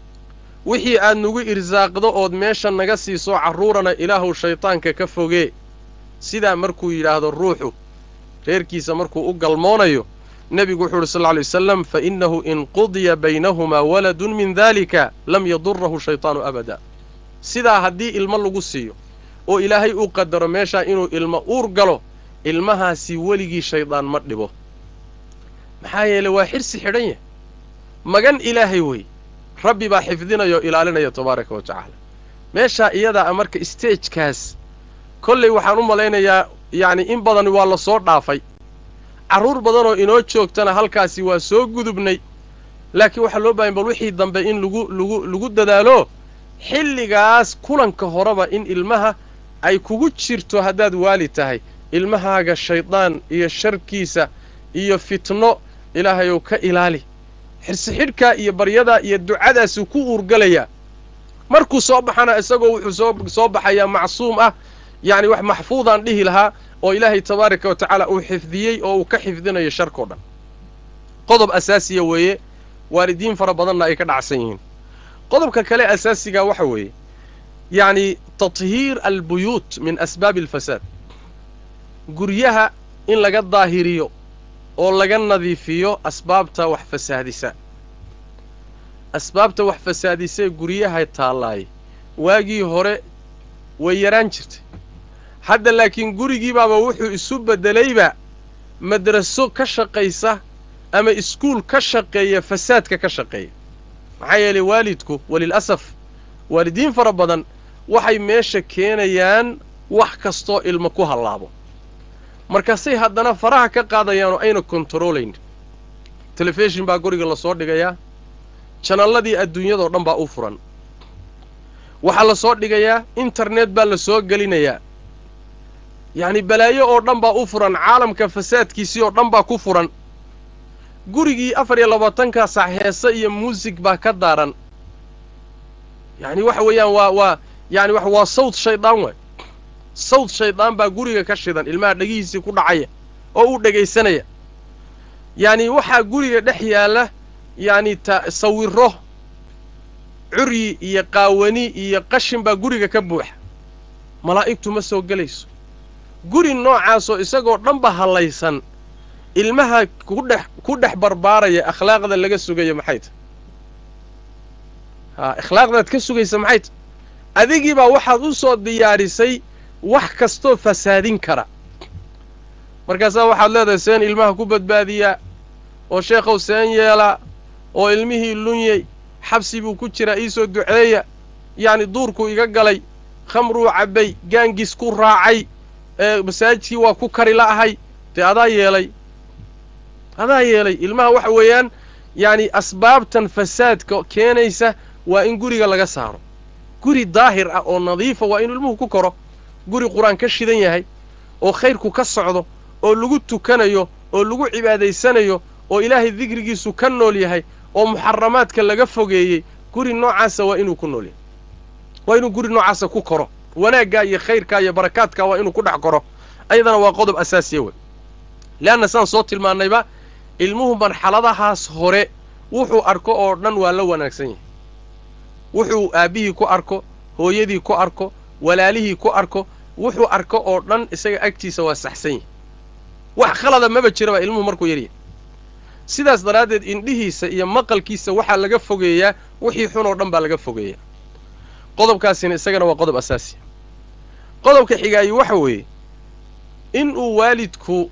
wixii aad nagu irsaaqdo ood meesha naga siiso carruurana ilaahuw shaydaanka ka fogee sidaa markuu yidhaahdo ruuxu reerkiisa markuu u galmoonayo nebigu wuxuu uhi sal lla lay wasalam fa innahu in qudiya baynahumaa waladun min daalika lam yadurahu shaytaanu abada sidaa haddii ilmo lagu siiyo oo ilaahay uu qadaro meeshaa inuu ilmo uur galo ilmahaasi weligii shaydaan ma dhibo maxaa yeeley waa xirsi xidhan yahay magan ilaahay wey rabbi baa xifdinaya oo ilaalinaya tabaaraka wa tacaala meeshaa iyadaa a marka isteejkaas kollay waxaan u malaynayaa yacni in badan waa la soo dhaafay carruur badanoo inoo joogtana halkaasi waa soo gudubnay laakiin waxaa loo baahanya bal wixii dambe in lagu lagu lagu dadaalo xilligaas kulanka horeba in ilmaha ay kugu jirto haddaad waali tahay ilmahaaga shaydaan iyo sharkiisa iyo fitno ilaahayow ka ilaali xirsixidhkaa iyo baryadaa iyo ducadaasuu ku uurgalayaa markuu soo baxana isagoo wuxuu soo soo baxayaa macsuum ah yacni wax maxfuudaan dhihi lahaa oo ilaahay tabaaraka wa tacaala uu xifdiyey oo uu ka xifdinayo sharkao dhan qodob asaasiya weeye waalidiin fara badanna ay ka dhacsan yihiin qodobka kale asaasigaa waxa weeye yacni tathiir albuyuut min asbaabi alfasaad guryaha in laga daahiriyo oo laga nadiifiyo asbaabta wax fasaadisa asbaabta wax fasaadisee guryaha taallaaye waagii hore way yaraan jirtay hadda laakiin gurigiibaaba wuxuu isu beddelayba madraso ka shaqaysa ama iskuul ka shaqeeya fasaadka ka shaqeeya maxaa yeelay waalidku walil'asaf waalidiin fara badan waxay meesha keenayaan wax kastoo ilmo ku hallaabo markaasay haddana faraha ka qaadayaan oo ayna kontaroolayn telefishin baa guriga lasoo dhigayaa janalladii adduunyadao dhan baa u furan waxaa la soo dhigayaa internet baa la soo gelinayaa yacni balaayo oo dhan baa u furan caalamka fasaadkiisii oo dhan baa ku furan gurigii afar iyo labaatanka sac heese iyo muusig baa ka daaran yacni waxa weeyaan waa waa yani wa waa sawd shaydaan waay sawd shaydaan baa guriga ka shidan ilmaha dhegihiisii ku dhacaya oo u dhegaysanaya yacni waxaa guriga dhex yaalla yacni ta sawiro curyi iyo qaawani iyo qashin baa guriga ka buuxa malaa'igtu ma soo gelayso guri noocaasoo isagoo dhanba hallaysan ilmaha kudhex ku dhex barbaaraya akhlaaqda laga sugayo maxay tahy haa akhlaaqdaad ka sugaysa maxay tahy adigiibaa waxaad u soo diyaarisay wax kastoo fasaadin kara markaasaa waxaad leedahay seen ilmaha ku badbaadiyaa oo sheekhow seen yeelaa oo ilmihii lunyey xabsi buu ku jiraa iisoo duceeya yacni duurkuu iga galay khamruu cabbay gaangis ku raacay ee masaajidkii waa ku kari la'ahay dee adaa yeelay adaa yeelay ilmaha waxa weeyaan yacni asbaabtan fasaadka keenaysa waa in guriga laga saaro guri daahir ah oo nadiifa waa inuu ilmuhu ku koro guri qur-aan ka shidan yahay oo khayrku ka socdo oo lagu tukanayo oo lagu cibaadaysanayo oo ilaahay dikrigiisu ka nool yahay oo muxaramaadka laga fogeeyey guri noocaasa waa inuu ku nool yahay waa inuu guri noocaasa ku koro wanaaggaa iyo khayrkaa iyo barakaadkaa waa inuu ku dhex koro ayadana waa qodob asaasiya wey leanna saan soo tilmaannayba ilmuhu marxaladahaas hore wuxuu arko oo dhan waa la wanaagsan yahay wuxuu aabbihii ku arko hooyadii ku arko walaalihii ku arko wuxuu arko oo dhan isaga agtiisa waa saxsan yahay wax khalada maba jiraba ilmuhu markuu yaryahay sidaas daraaddeed indhihiisa iyo maqalkiisa waxaa laga fogeeyaa wixii xun oo dhan baa laga fogeeyaa qodobkaasina isagana waa qodob asaasiya qodobka xigaayi waxa weeye in uu waalidku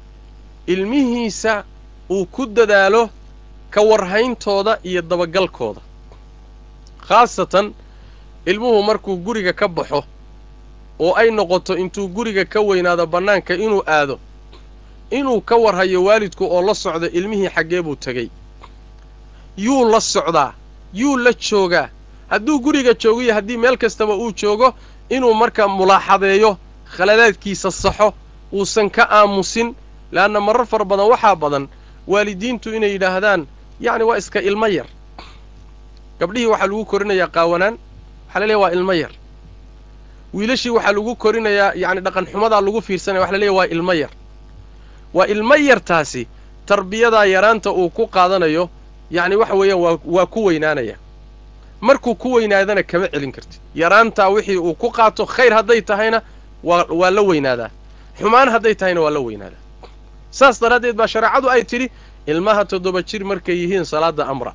ilmihiisa uu ku dadaalo ka warhayntooda iyo dabagalkooda khaasatan ilmuhu markuu guriga ka baxo oo ay noqoto intuu guriga ka weynaado bannaanka inuu aado inuu ka warhayo waalidku oo la socdo ilmihii xaggee buu tegey yuu la socdaa yuu la joogaa hadduu guriga joogiyo haddii meel kastaba uu joogo inuu markaa mulaaxadeeyo khaladaadkiisa saxo uusan ka aamusin leanna marar fara badan waxaa badan waalidiintu inay yidhaahdaan yacni waa iska ilmo yar gabdhihii waxaa lagu korinayaa qaawanaan waxaa la leeyahy waa ilmo yar wiilashii waxaa lagu korinayaa yacni dhaqan xumadaa lagu fiirsanaya waxa la leeyahy waa ilmo yar waa ilmo yartaasi tarbiyadaa yaraanta uu ku qaadanayo yacni waxa weeyaan waa waa ku weynaanaya markuu ku weynaadana kama celin kartid yaraantaa wixii uu ku qaato khayr hadday tahayna waa waa la weynaadaa xumaan hadday tahayna waa la weynaadaa saas daraaddeed baa shareecadu ay tidhi ilmaha toddoba jir markay yihiin salaadda amra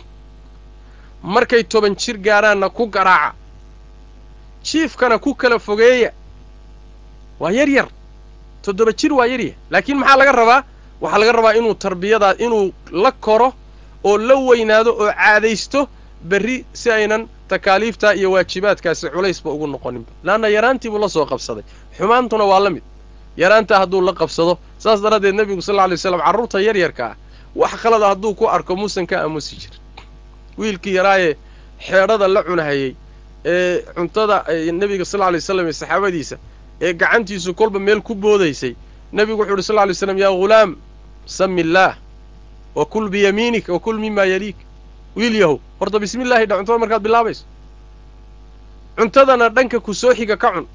markay toban jir gaaraanna ku garaaca jiifkana ku kala fogeeya waa yar yar toddoba jir waa yaryah laakiin maxaa laga rabaa waxaa laga rabaa inuu tarbiyadaa inuu la koro oo la weynaado oo caadaysto berri si aynan takaaliiftaa iyo waajibaadkaasi culaysba ugu noqoninba laanna yaraantiibuu la soo qabsaday xumaantuna waa la mid yaraantaa hadduu la qabsado saas daraaddeed nebigu sal lla alay slam carruurta yaryarka ah wax khalada hadduu ku arko muusan ka aamusi jir wiilkii yaraayee xeedhada la cunahayey ee cuntada nebiga sal lla alay slam iyo saxaabadiisa ee gacantiisu kolba meel ku boodaysay nebigu wuxu uhi sal lla alay slam yaa ghulaam sami illaah wa kul biyamiinik wa kul mimaa yaliik wiil yahow horta bismi illaahi dha cuntada markaad bilaabayso cuntadana dhanka ku soo xiga ka cun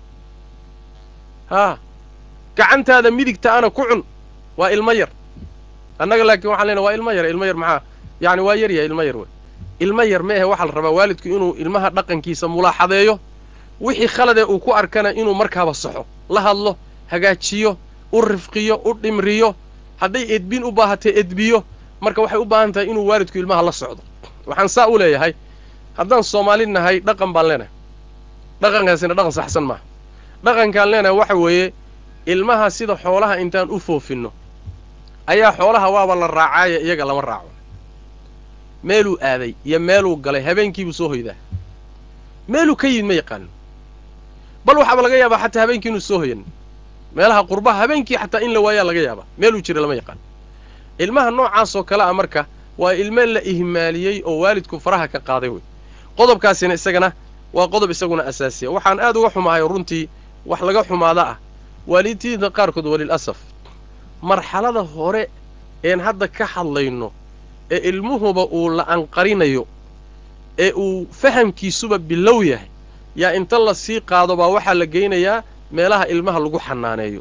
haa gacantaada midigta ana ku cun waa ilmo yar annaga laakiin waxaan leenahay waa ilmo yar ilmo yar maxaa yacni waa yaryahay ilmo yar wey ilmo yar ma ahe waxaa la rabaa waalidku inuu ilmaha dhaqankiisa mulaaxadeeyo wixii khaladee uu ku arkana inuu markaaba saxo la hadlo hagaajiyo u rifqiyo u dhimriyo hadday edbin u baahatay edbiyo marka waxay u baahan tahay inuu waalidku ilmaha la socdo waxaan saa u leeyahay haddaan soomaali nahay dhaqan baan leenahay dhaqankaasina dhaqan saxsan maaha dhaqankaan leenahay waxa weeye ilmaha sida xoolaha intaan u foofinno ayaa xoolaha waaba la raacaaye iyaga lama raaco meeluu aaday iyo meeluu galay habeenkiibuu soo hoydaa meeluu ka yimid ma yaqaano bal waxaaba laga yaabaa xataa habeenkii inuu soo hoyan meelaha qurbaha habeenkii xataa in la waayaa laga yaabaa meeluu jira lama yaqaano ilmaha noocaasoo kale a marka waa ilmo la ihmaaliyey oo waalidku faraha ka qaaday wey qodobkaasina isagana waa qodob isaguna asaasiya waxaan aad uga xumahay runtii wax laga xumaada ah waalidiinta qaarkood walil asaf marxalada hore een hadda ka hadlayno ee ilmuhuba uu la anqarinayo ee uu fahamkiisuba bilow yahay yaa inta la sii qaado baa waxaa la geynayaa meelaha ilmaha lagu xanaaneeyo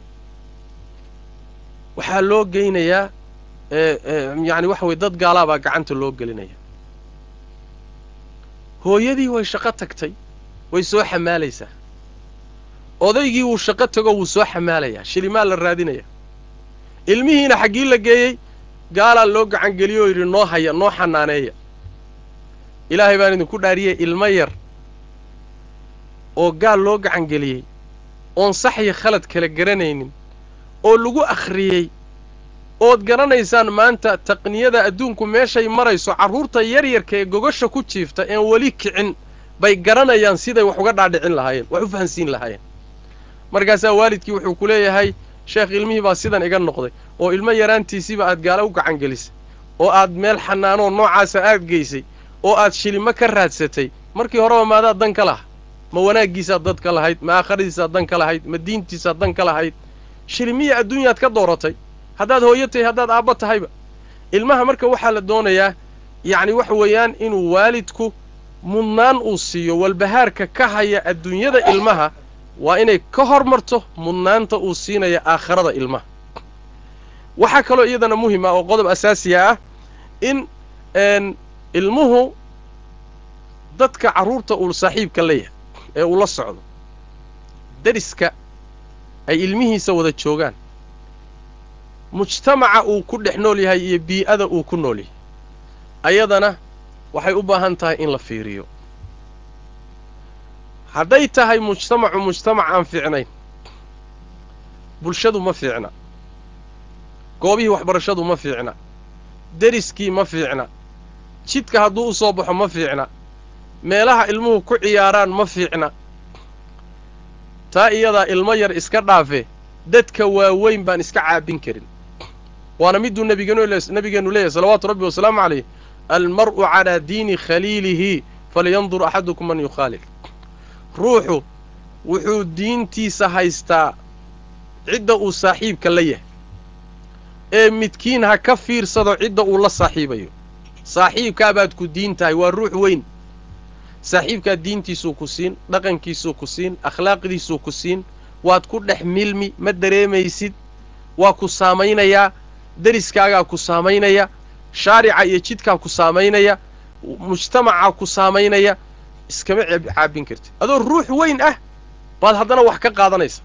waxaa loo geynayaa yacni waxa weye dad gaalaabaa gacanta loo gelinaya hooyadii way shaqo tagtay way soo xamaalaysaa odaygii wuu shaqo tago wuu soo xamaalayaa shilimaa la raadinaya ilmihiina xaggii la geeyey gaalaa loo gacangeliyo oo yidhi noo haya noo xanaaneeya ilaahay baan idinku dhaariyey ilmo yar oo gaal loo gacangeliyey oon sax iyo khalad kala garanaynin oo lagu akhriyey ood garanaysaan maanta taqniyada adduunku meeshay marayso carruurta yaryarka ee gogasha ku jiifta een weli kicin bay garanayaan siday wax uga dhaadhicin lahaayeen wax u fahansiin lahaayeen markaasaa waalidkii wuxuu ku leeyahay sheekh ilmihii baa sidan iga noqday oo ilmo yaraantiisiiba aad gaalo u gacan gelisay oo aad meel xanaanoo noocaasa aad geysay oo aad shilimo ka raadsatay markii horeba maadaad dan ka laha ma wanaaggiisaad dad ka lahayd ma aakhiradiisaad dan ka lahayd ma diintiisaad dan ka lahayd shilimiya adduunyaad ka dooratay haddaad hooyo tahay haddaad aabba tahayba ilmaha marka waxaa la doonayaa yacni waxa weeyaan inuu waalidku mudnaan uu siiyo walbahaarka ka haya adduunyada ilmaha waa inay ka hormarto mudnaanta uu siinaya aakhirada ilmaha waxaa kaloo iyadana muhim ah oo qodob asaasiya ah in ilmuhu dadka carruurta uu saaxiibka leeyahay ee uu la socdo dariska ay ilmihiisa wada joogaan mujtamaca uu ku dhex nool yahay iyo bii'ada uu ku nool yahay ayadana waxay u baahan tahay in la fiiriyo hadday tahay mujtamacu mujtamac aan fiicnayn bulshadu ma fiicna goobihii waxbarashadu ma fiicna deriskii ma fiicna jidka hadduu u soo baxo ma fiicna meelaha ilmuhu ku ciyaaraan ma fiicna taa iyadaa ilmo yar iska dhaafe dadka waaweyn baan iska caabin karin waana miduu nabigeennu leeyahy salawaatu rabbi wasalaamu calayh almar'u calaa diini khaliilihi falyandur axadukum man yukhaalil ruuxu wuxuu diintiisa haystaa cidda uu saaxiibka la yahay ee midkiin ha ka fiirsado cidda uu la saaxiibayo saaxiibkaabaad ku diin tahay waa ruux weyn saaxiibkaa diintiisuu ku siin dhaqankiisuu ku siin akhlaaqdiisuu ku siin waad ku dhex milmi ma dareemaysid waa ku saamaynayaa deriskaagaa ku saamaynaya shaarica iyo jidkaa ku saamaynaya mujtamacaa ku saamaynaya iskama caabin kartid adoo ruux weyn ah baad haddana wax ka qaadanaysa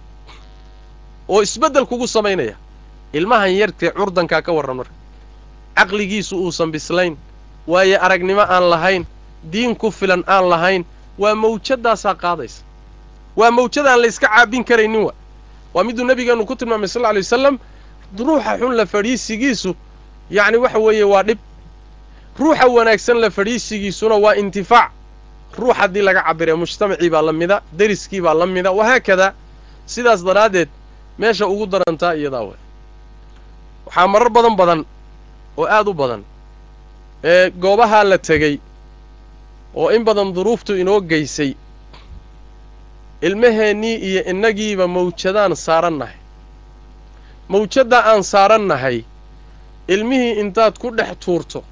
oo isbeddel kugu samaynaya ilmahan yartee curdankaa ka warran marka caqligiisu uusan bislayn waaye aragnimo aan lahayn diin ku filan aan lahayn waa mawjadaasaa qaadaysa waa mawjadaan layska caabin karaynin wa waa miduu nebigeennu ku tilmaamay sal lla lay wasalam ruuxa xun la fadhiisigiisu yacni waxa weeye waa dhib ruuxa wanaagsan la fadhiisigiisuna waa intifaac ruux haddii laga cabiree mujtamacii baa la mida deriskii baa la mida wahaakadaa sidaas daraaddeed meesha ugu darantaa iyadaa way waxaa marar badan badan oo aad u badan ee goobahaa la tegey oo in badan duruuftu inoo geysay ilmaheennii iyo innagiiba mawjadaan saarannahay mawjadda aan saarannahay ilmihii intaad ku dhex tuurto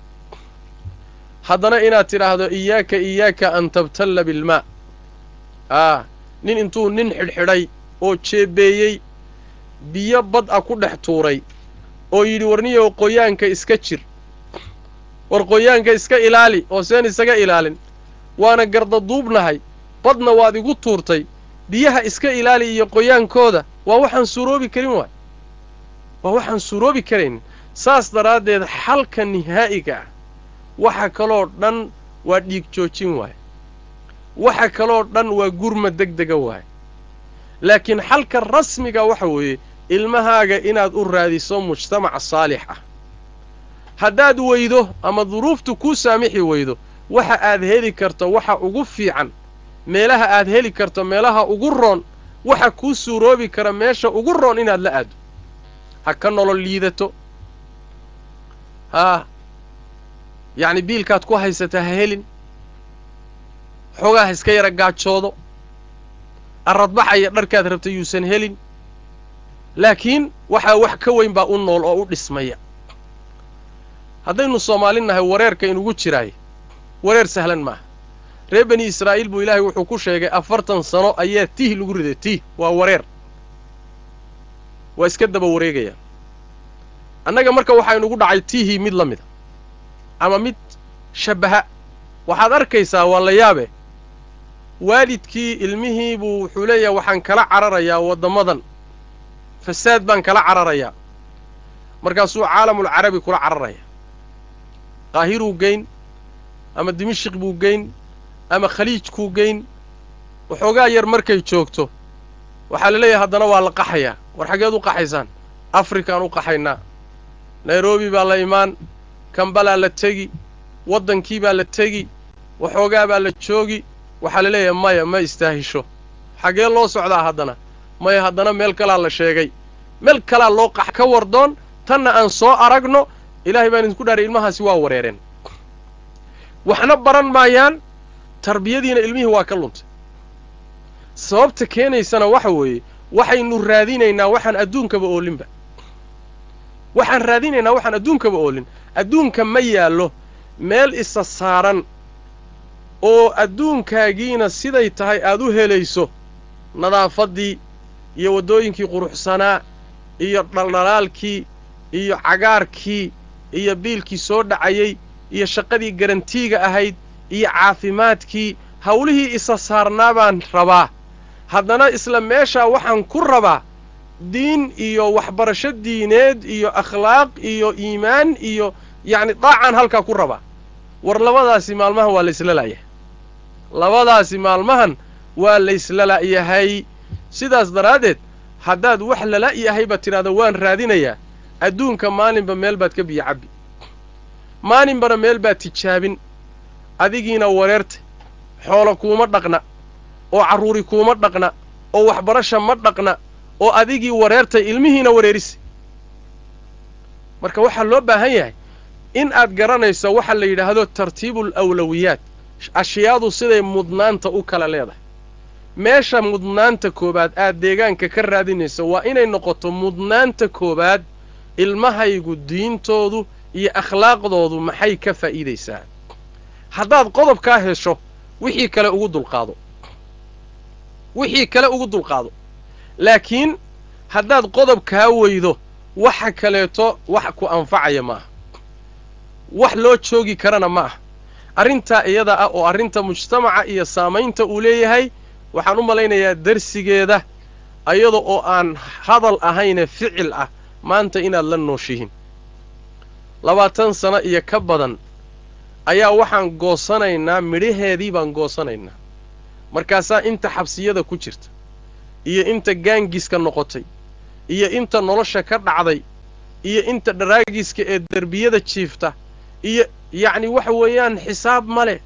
haddana inaad tidhaahdo iyaaka iyaaka an tabtalla bilmaa aa nin intuu nin xidhxidhay oo jeebeeyey biyo bad a ku dhex tuuray oo yidhi warniyow qoyaanka iska jir war qoyaanka iska ilaali oo seen isaga ilaalin waana gardaduubnahay badna waad igu tuurtay biyaha iska ilaali iyo qoyaankooda waa waxaan suuroobi karin waay waa waxaan suuroobi karaynin saas daraaddeed xalka nihaa'iga ah waxa kaloo dhan waa dhiig joojin waay waxa kaloo dhan waa gurma deg dega waay laakiin xalka rasmiga waxa weeye ilmahaaga inaad u raadiso mujtamac saalix ah haddaad weydo ama duruuftu kuu saamixi weydo waxa aad heli karto waxa ugu fiican meelaha aad heli karto meelaha ugu roon waxa kuu suuroobi kara meesha ugu roon inaad la aado ha ka nolol liidato haa yacni biilkaad ku haysata ha helin xoogaa ha iska yara gaajoodo arradbaxaya dharkaad rabta yuusan helin laakiin waxaa wax ka weyn baa u nool oo u dhismaya haddaynu soomaali nahay wareerka inugu jiraay wareer sahlan maaha reer bani israa'iil buu ilaahay wuxuu ku sheegay afartan sano ayaa tiih lagu riday tiih waa wareer waa iska daba wareegayaan annaga marka waxaa inugu dhacay tiihii mid la mida ama mid shabbaha waxaad arkaysaa waa la yaabe waalidkii ilmihii buu wuxuu leeyahay waxaan kala cararayaa waddamadan fasaad baan kala cararayaa markaasuu caalamulcarabi kula cararaya qaahiruu geyn ama dimishiq buu geyn ama khaliijkuu geyn waxoogaa yar markay joogto waxaa la leeyahay haddana waa la qaxayaa war xaggeed u qaxaysaan afrikaan u qaxaynaa nairobi baa la imaan kambalaa la tegi waddankii baa la tegi waxoogaa baa la joogi waxaa la leeyahay maya ma istaahisho xaggee loo socdaa haddana maya haddana meel kalaa la sheegay meel kalaa loo qax ka wardoon tanna aan soo aragno ilaahay baan idinku dhaaray ilmahaasi waa wareereen waxna baran maayaan tarbiyadiina ilmihii waa ka luntay sababta keenaysana waxa weeye waxaynu raadinaynaa waxaan adduunkaba oolinba waxaan raadinaynaa waxaan adduunkaba oolin adduunka ma yaallo meel isa saaran oo adduunkaagiina siday tahay aad u helayso nadaafaddii iyo waddooyinkii quruxsanaa iyo dhaldhalaalkii iyo cagaarkii iyo biilkii soo dhacayey iyo shaqadii garantiiga ahayd iyo caafimaadkii hawlihii isa saarnaa baan rabaa haddana isla meeshaa waxaan ku rabaa diin iyo waxbarasho diineed iyo akhlaaq iyo iimaan iyo yacni daacaan halkaa ku rabaa war labadaasi maalmahan waa laysla la'yahay labadaasi maalmahan waa laysla la'yahay sidaas daraaddeed haddaad wax lala yahayba tidhahdo waan raadinayaa adduunka maalinba meel baad ka biyo cabbi maalinbana meel baad tijaabin adigiina wareertay xoolo kuuma dhaqna oo carruuri kuuma dhaqna oo waxbarasha ma dhaqna oo adigii wareertay ilmihiina wareerisay marka waxaa loo baahan yahay in aad garanayso waxa la yidhaahdo tartiibul awlawiyaat ashyaadu siday mudnaanta u kala leedahay meesha mudnaanta koowaad aad deegaanka ka raadinayso waa inay noqoto mudnaanta koowaad ilmahaygu diintoodu iyo akhlaaqdoodu maxay ka faa'iidaysaa haddaad qodobkaa hesho wixii kale ugu dulqaado wixii kale ugu dulqaado laakiin haddaad qodobkaa weydo waxa kaleeto wax ku anfacaya ma aha wax loo joogi karana ma aha arrintaa iyada ah oo arrinta mujtamaca iyo saamaynta uu leeyahay waxaan u malaynayaa darsigeeda iyada oo aan hadal ahayne ficil ah maanta inaad la nooshihin labaatan sano iyo ka badan ayaa waxaan goosanaynaa midhaheedii baan goosanaynaa markaasaa inta xabsiyada ku jirta iyo inta gaangiska noqotay iyo inta nolosha ka dhacday iyo inta dharaagiska ee derbiyada jiifta iyo yacni waxa weeyaan xisaab ma leh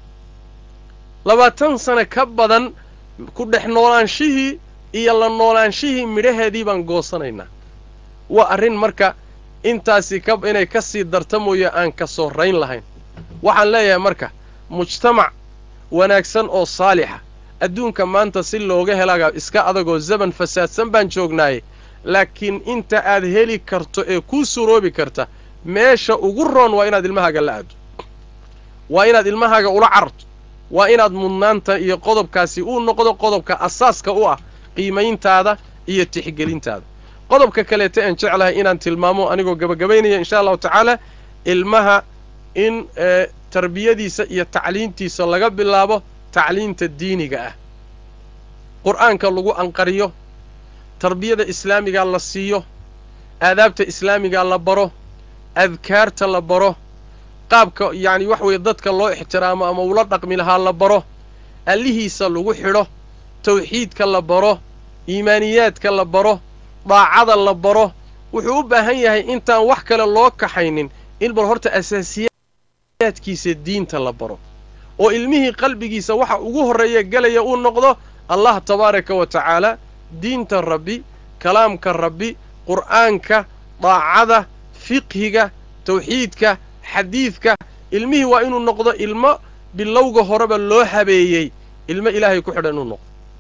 labaatan sano ka badan ku dhex noolaanshihii iyo la noolaanshihii midhaheedii baan goosanaynaa waa arrin marka intaasi ka inay ka sii darta mooye aan ka soo rayn lahayn waxaan leeyahay marka mujtamac wanaagsan oo saalixa adduunka maanta si looga helaga iska adagoo zaman fasaadsan baan joognaaye laakiin inta aad heli karto ee kuu suroobi karta meesha ugu roon waa inaad ilmahaaga la aado waa inaad ilmahaaga ula cararto waa inaad mudnaanta iyo qodobkaasi uu noqdo qodobka asaaska u ah qiimayntaada iyo tixgelintaada qodobka kaleeta aan jeclahay inaan tilmaamo anigoo gabagabaynaya insha allahu tacaala ilmaha in tarbiyadiisa iyo tacliintiisa laga bilaabo tacliinta diiniga ah qur'aanka lagu anqariyo tarbiyada islaamigaa la siiyo aadaabta islaamigaa la baro adkaarta la baro qaabka yacni wax weeye dadka loo ixtiraamo ama ula dhaqmi lahaa la baro allihiisa lagu xidho tawxiidka la baro iimaaniyaadka la baro daacada la baro wuxuu u baahan yahay intaan wax kale loo kaxaynin in bal horta asaasiyaadkiisa diinta la baro oo ilmihii qalbigiisa waxa ugu horreeya gelaya uu noqdo allah tabaaraka wa tacaala diinta rabbi kalaamka rabbi qur'aanka daacada fiqhiga tawxiidka xadiidka ilmihii waa inuu noqdo ilmo bilowga horeba loo habeeyey ilmo ilaahay ku xidhan inuu noqdo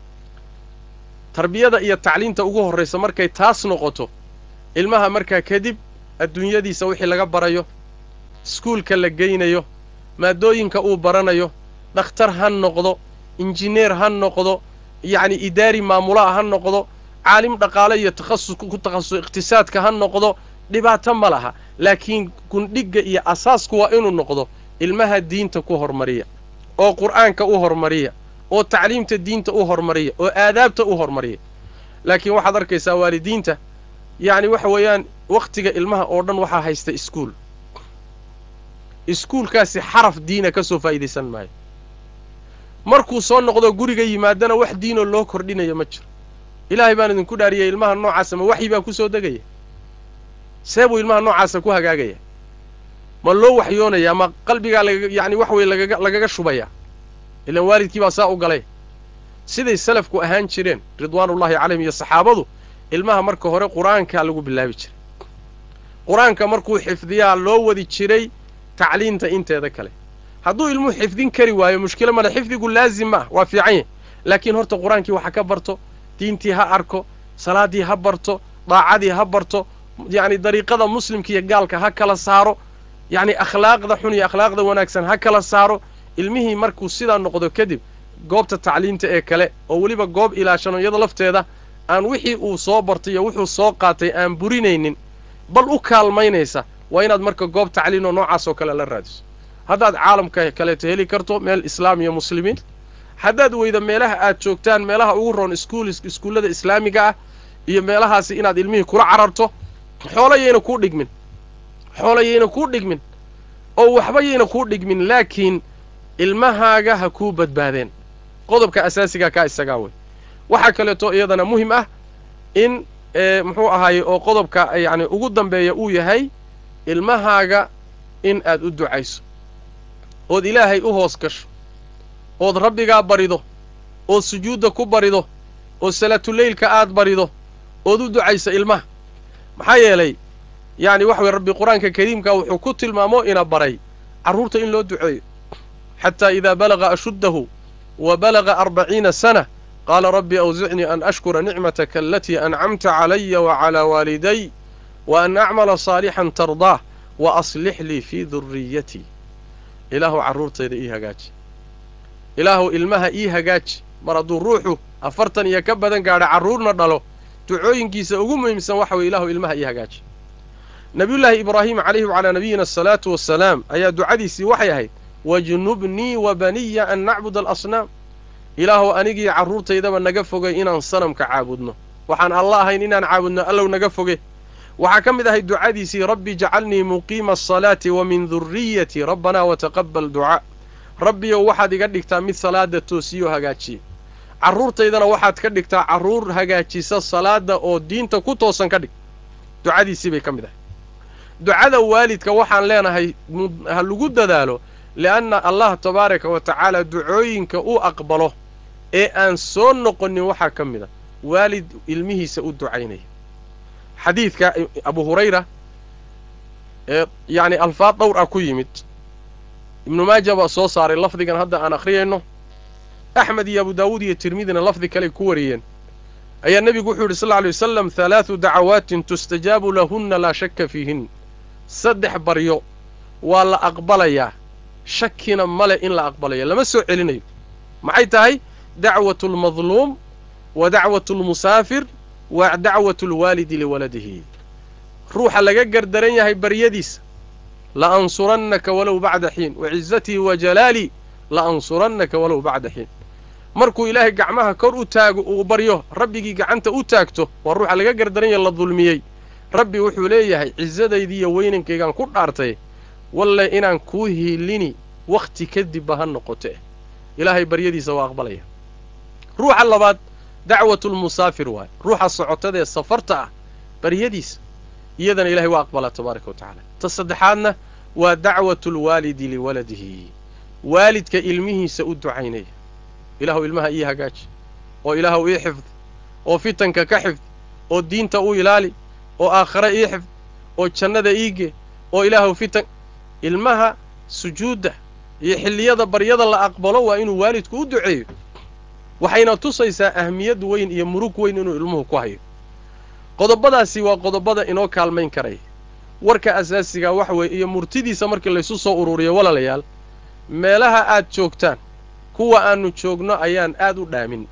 tarbiyada iyo tacliinta ugu horraysa markay taas noqoto ilmaha markaa kadib adduunyadiisa wixii laga barayo iskuulka la geynayo maadooyinka uu baranayo dhakhtar ha noqdo injineer ha noqdo yacni idaari maamulaha ha noqdo caalim dhaqaale iyo takhasus ku takhasus iqhtisaadka ha noqdo dhibaato ma laha laakiin gundhigga iyo asaasku waa inuu noqdo ilmaha diinta ku hormariya oo qur'aanka u hormariya oo tacliimta diinta u hormariya oo aadaabta u hormariya laakiin waxaad arkaysaa waalidiinta yacni waxa weeyaan wakhtiga ilmaha oo dhan waxaa haysta iskuul iskuulkaasi xaraf diina ka soo faa'iidaysan maayo markuu soo noqdo guriga yimaadana wax diinoo loo kordhinaya ma jiro ilaahay baan idinku dhaariyay ilmaha noocaasa ma waxyi baa ku soo degaya see buu ilmaha noocaasa ku hagaagaya ma loo waxyoonaya ma qalbigaa laga yacni wax weye lagaga lagaga shubaya ilaan waalidkii baa saa u galay siday salafku ahaan jireen ridwaanullaahi calayhim iyo saxaabadu ilmaha marka hore qur-aankaa lagu bilaabi jiray qur-aanka markuu xifdiyaa loo wadi jiray tacliinta inteeda kale hadduu ilmuhu xifdin kari waayo mushkilo male xifdigu laazim ma ah waa fiican yahy laakiin horta qur-aankii waxa ka barto diintii ha arko salaaddii ha barto daacadii ha barto yacni dariiqada muslimka iyo gaalka ha kala saaro yacni akhlaaqda xun iyo akhlaaqda wanaagsan ha kala saaro ilmihii markuu sidaa noqdo kadib goobta tacliinta ee kale oo weliba goob ilaashano iyada lafteeda aan wixii uu soo bartay iyo wuxuu soo qaatay aan burinaynin bal u kaalmaynaysa waa inaad marka goob tacliin oo noocaas oo kale la raadiso haddaad caalamka kaleeto heli karto meel islaam iyo muslimiin haddaad weyda meelaha aad joogtaan meelaha ugu roon iskuul iskuullada islaamiga ah iyo meelahaasi inaad ilmihii kula cararto xoolo yayna kuu dhigmin xoolo yayna kuu dhigmin oo waxba yayna kuu dhigmin laakiin ilmahaaga ha kuu badbaadeen qodobka asaasigaa kaa isagaa wey waxaa kaleeto iyadana muhim ah in muxuu ahaaye oo qodobka yacni ugu dambeeya uu yahay ilmahaaga in aad u ducayso ood ilaahay u hoos gasho ood rabbigaa barido ood sujuudda ku barido oo salaatuleylka aad barido ood u ducayso ilmaha maxaa yeelay yacni waxa weye rabbi qur-aanka kariimka wuxuu ku tilmaamo ina baray carruurta in loo duceeyo xataa idaa balaga ashuddahu wa balaga arbaciina sana qaala rabbi awsicnii an ashkura nicmataka alatii ancamta calaya wacalaa waaliday wa an acmala saalixan tardaah wa aslix lii fii durriyatii ilaahu carruurtayda ii hagaaji ilaahu ilmaha ii hagaaji mar hadduu ruuxu afartan iyo ka badan gaadha carruurna dhalo ducooyinkiisa ugu muhiimsan waxa weye ilaahu ilmaha ii hagaaji nabiyullaahi ibraahim calayhi wacalaa nabiyina asalaatu wassalaam ayaa ducadiisii waxay ahayd wajnubnii wa baniya an nacbud alasnaam ilaahu anigii carruurtaydaba naga fogay inaan sanamka caabudno waxaan alla ahayn inaan caabudno allow naga foge waxaa ka mid ahay ducadiisii rabbi jacalnii muqiima asalaati wa min durriyatii rabbanaa wataqabbal ducaa rabbiyow waxaad iga dhigtaa mid salaada toosiyo hagaajiye carruurtaydana waxaad ka dhigtaa carruur hagaajisa salaada oo diinta ku toosan ka dhig ducadiisii bay ka mid ahay ducada waalidka waxaan leenahay ha lagu dadaalo li'anna allah tabaaraka wa tacaala ducooyinka uu aqbalo ee aan soo noqonin waxaa ka mid a waalid ilmihiisa u ducaynaya xadiidka abu hurayra ee yacni alfaad dhowr ah ku yimid ibnu maaja baa soo saaray lafdigan hadda aan akhriyayno axmed iyo abu daawuud iyo tirmidina lafdi kaley ku wariyeen ayaa nebigu wuxuu yidhi sal lla alay wasalam halaadu dacawaatin tustajaabu lahunna laa shakka fiihin saddex baryo waa la aqbalayaa shakina male in la aqbalayo lama soo celinayo maxay tahay dacwatu almadluum wa dacwatu almusaafir wa dacwatu alwaalidi liwaladihi ruuxa laga gardaran yahay baryadiisa la ansurannaka walow bacda xiin wacizatii wa jalaalii la ansurannaka walow bacda xiin markuu ilaahay gacmaha kor u taago uu baryo rabbigii gacanta u taagto waa ruuxa laga gardaran yahay la dulmiyey rabbi wuxuu leeyahay cisadaydi iyo weynankaygaan ku dhaartay walle inaan kuu hiilini wakhti kadibba ha noqote ilaahay baryadiisa waa aqbalaya ruuxa labaad dacwatulmusaafir waaye ruuxa socotadaee safarta ah baryadiisa iyadana ilahay waa aqbalaa tabaaraka wa tacaala ta saddexaadna waa dacwatulwaalidi liwaladihi waalidka ilmihiisa u ducaynaya ilaahu ilmaha ii hagaaji oo ilaahu ii xifdi oo fitanka ka xifdi oo diinta u ilaali oo aakhare ii xifdi oo jannada iige oo ilaahu fitan ilmaha sujuudda iyo xilliyada baryada la aqbalo waa inuu waalidku u duceeyo waxayna tusaysaa ahmiyad weyn iyo murug weyn inuu ilmuhu ku hayo qodobadaasi waa qodobada inoo kaalmayn karaya warka asaasigaa waxa weeye iyo murtidiisa markii laysu soo ururiyo walaalayaal meelaha aad joogtaan kuwa aannu joogno ayaan aad u dhaamin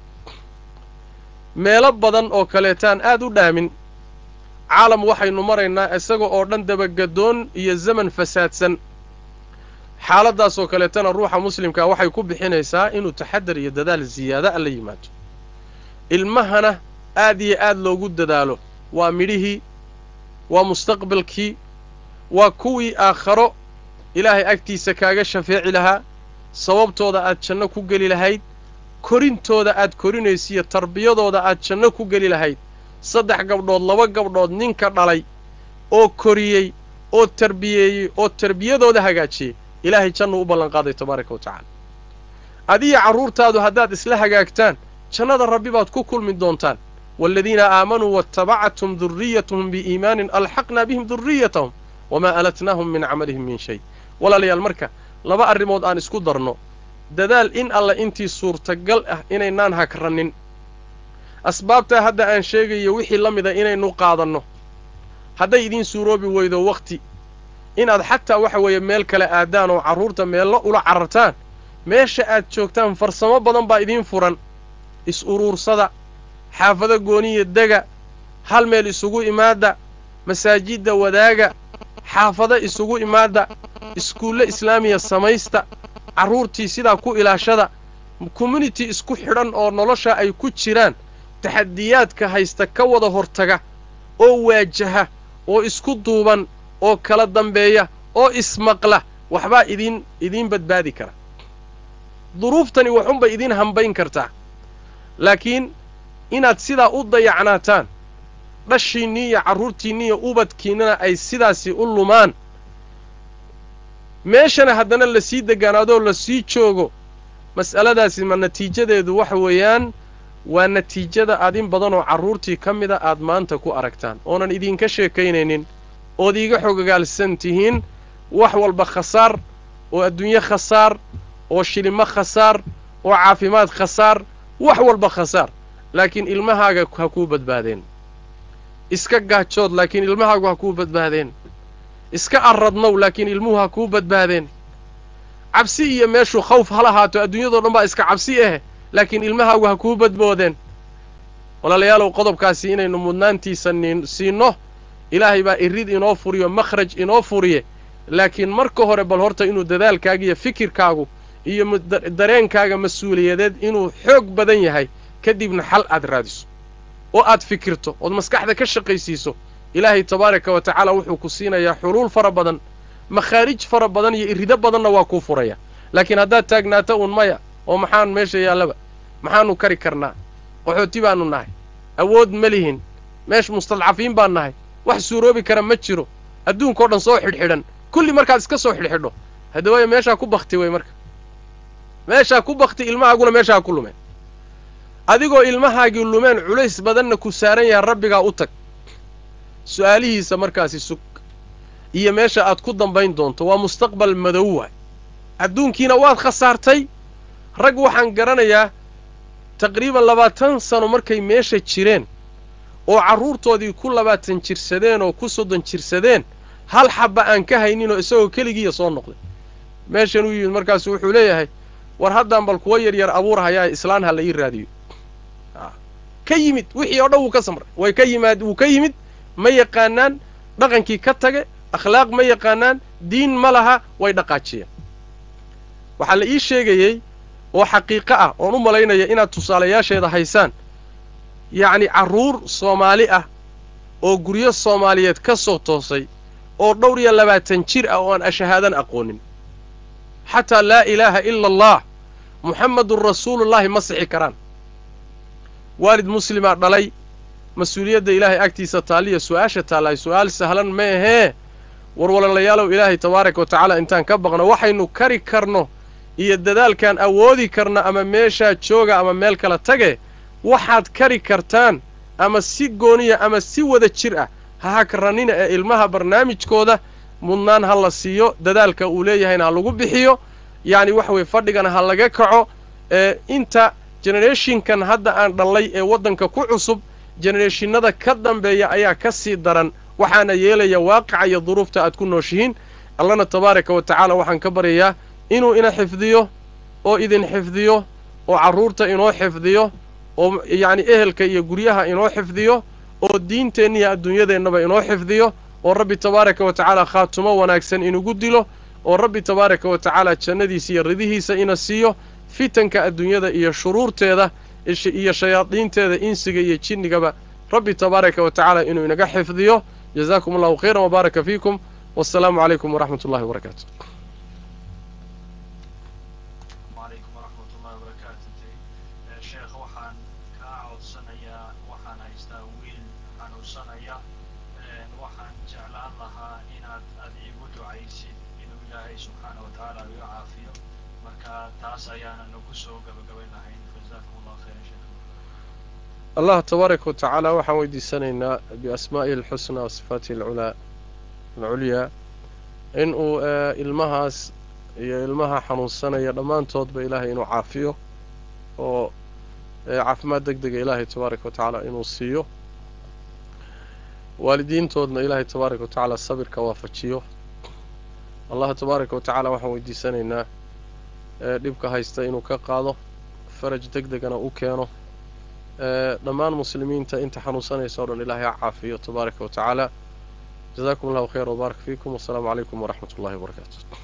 meelo badan oo kaleetaan aad u dhaamin caalam waxaynu maraynaa isaga oo dhan dabagaddoon iyo zaman fasaadsan xaaladdaasoo kaleetana ruuxa muslimkaa waxay ku bixinaysaa inuu taxadar iyo dadaal siyaada a la yimaado ilmahana aad iyo aad loogu dadaalo waa midhihii waa mustaqbalkii waa kuwii aakharo ilaahay agtiisa kaaga shafeeci lahaa sababtooda aad janno ku geli lahayd korintooda aad korinaysiiyo tarbiyadooda aad janno ku geli lahayd saddex gabdhood laba gabdhood ninka dhalay oo koriyey oo tarbiyeeyey oo tarbiyadooda hagaajiyey ilaahay jannu u ballanqaaday tabaaraka wa tacaala adiya carruurtaadu haddaad isla hagaagtaan jannada rabbi baad ku kulmi doontaan waaladiina aamanuu waatabacathum durriyatuhum biiimaanin alxaqnaa bihim durriyatahum wamaa alatnaahum min camalihim min shay walaalayaal marka laba arrimood aan isku darno dadaal in alla intii suurtagal ah inaynaan hagranin asbaabtaa hadda aan sheegayo wixii la mida inaynu qaadanno hadday idiin suuroobi weydo wakhti inaad xataa waxa weeye meel kale aadaan oo carruurta meello ula carartaan meesha aad joogtaan farsamo badan baa idiin furan is-uruursada xaafado gooniya dega hal meel isugu imaadda masaajidda wadaaga xaafado isugu imaadda iskuulle islaamiya samaysta carruurtii sidaa ku ilaashada community isku xidhan oo nolosha ay ku jiraan taxadiyaadka haysta ka wada hortaga oo waajaha oo isku duuban oo kala dambeeya oo ismaqla waxbaa idiin idiin badbaadi kara duruuftani waxunbay idiin hambayn kartaa laakiin inaad sidaa u dayacnaataan dhashiinnii iyo carruurtiinni iyo ubadkiinnana ay sidaasi u lumaan meeshana haddana lasii degaanaadoo lasii joogo mas'aladaasi ma natiijadeedu waxa weeyaan waa natiijada aad in badan oo carruurtii ka mida aad maanta ku aragtaan oonan idinka sheekaynaynin ood iiga xogogaalsan tihiin wax walba khasaar oo adduunye khasaar oo shilimo khasaar oo caafimaad khasaar wax walba khasaar laakiin ilmahaaga ha kuu badbaadeen iska gaajood laakiin ilmahaagu ha kuu badbaadeen iska arradnow laakiin ilmuhu ha kuu badbaadeen cabsi iyo meeshuu khawf ha lahaato adduunyadoo dhan baa iska cabsi ah laakiin ilmahaagu ha kuu badboodeen walaalayaalow qodobkaasi inaynu mudnaantiisa nin siinno ilaahay baa irid inoo furiyo makhraj inoo furiye laakiin marka hore bal horta inuu dadaalkaaga iyo fikirkaagu iyo dareenkaaga mas-uuliyadeed inuu xoog badan yahay kadibna xal aad raadiso oo aad fikirto ood maskaxda ka shaqaysiiso ilaahay tabaaraka wa tacaala wuxuu ku siinayaa xuluul fara badan makhaarij fara badan iyo irido badanna waa kuu furaya laakiin haddaad taagnaato uun maya oo maxaan meesha yaallaba maxaannu kari karnaa qaxooti baannu nahay awood ma lihin meesh mustadcafiin baan nahay wax suuroobi kara ma jiro adduunkao dhan soo xidhxidhan kulli markaad iska soo xidhxidho hadda waaya meeshaa ku bakti wey marka meeshaa ku bakti ilmahaaguna meeshaa ku lumeen adigoo ilmahaagii lumeen culays badanna ku saaran yahay rabbigaa u tag su'aalihiisa markaasi sug iyo meesha aad ku dambayn doonto waa mustaqbal madow waay adduunkiina waad khasaartay rag waxaan garanayaa taqriiban labaatan sano markay meesha jireen oo carruurtoodii ku labaatan jirsadeen oo ku soddon jirsadeen hal xabba aan ka hayninoo isagoo keligiiya soo noqday meeshan u yimid markaasu wuxuu leeyahay war haddaan bal kuwa yaryar abuurhayaa islaan ha la ii raadiyo ka yimid wixii oo dhan wuu ka samray way ka yimaad wuu ka yimid ma yaqaanaan dhaqankii ka tage akhlaaq ma yaqaanaan diin ma laha way dhaqaajiyeen waxaa la ii sheegayey oo xaqiiqo ah oon u malaynaya inaad tusaalayaasheeda haysaan yacni carruur soomaali ah oo guryo soomaaliyeed ka soo toosay oo dhowr iyo labaatan jir ah oo aan ashahaadan aqoonin xataa laa ilaaha ila allah muxammedun rasuulullaahi ma sixi karaan waalid muslimaa dhalay mas-uuliyadda ilaahay agtiisa taalliya su'aasha taallahay su'aal sahlan ma ahee war walaalayaalow ilaahay tabaaraka wa tacaala intaan ka baqno waxaynu kari karno iyo dadaalkaan awoodi karno ama meeshaa jooga ama meel kala tage waxaad kari kartaan ama si gooniya ama si wada jir ah ha hakarannina ee ilmaha barnaamijkooda mudnaan ha la siiyo dadaalka uu leeyahayna ha lagu bixiyo yacni waxa weye fadhigana ha laga kaco ee inta genereeshinkan hadda aan dhallay ee waddanka ku cusub genereeshinada ka dambeeya ayaa ka sii daran waxaana yeelaya waaqica iyo duruufta aad ku nooshihiin allana tabaaraka wa tacaala waxaan ka baryayaa inuu ina xifdiyo oo idin xifdiyo oo carruurta inoo xifdiyo oo yacni ehelka iyo guryaha inoo xifdiyo oo diinteenniiyo adduunyadeennaba inoo xifdiyo oo rabbi tabaaraka wa tacaala khaatumo wanaagsan inugu dilo oo rabbi tabaaraka wa tacaala jannadiisa iyo ridihiisa ina siiyo fitanka adduunyada iyo shuruurteeda iyo shayaadiinteeda insiga iyo jinnigaba rabbi tabaaraka wa tacaala inuu inaga xifdiyo jazaakum allahu khayran wabaaraka fiikum wassalaamu calaykum waraxmat ullahi wabarakaatu عليكم ورحمة الله وبركاته شيخ waxaan kaa codsanayaa waxaan haystaa wiil xanuunsanaya waxaan jeclaan lahaa inaad ad iigu ducaysid inuu ilaahay subxaana wa tacaala iga caafiyo marka taas ayaana nagu soo gabagabayn lahayn jazakum allahu khayran sheekh allah tabaaraka wa tacaala waxaan weydiisanaynaa biasmaa'ihi alxusnaa wa sifaatihi alculaa alculyaa in uu ilmahaas iyo ilmaha xanuunsanaya dhammaantoodba ilaahay inuu caafiyo oo caafimaad deg dega ilaahay tabaaraka wa tacaala inuu siiyo waalidiintoodna ilaahay tabaaraka wa tacaala sabirka waafajiyo allaha tabaaraka wa tacaala waxaan weydiisanaynaa ee dhibka haysta inuu ka qaado faraj deg degana u keeno ee dhammaan muslimiinta inta xanuunsanaysa o dhan ilaahay ha caafiyo tabaaraka wa tacaala jazakum allahu khayr wbaarak fiikum wasalaamu calaykum waraxmat ullahi wabarakaatu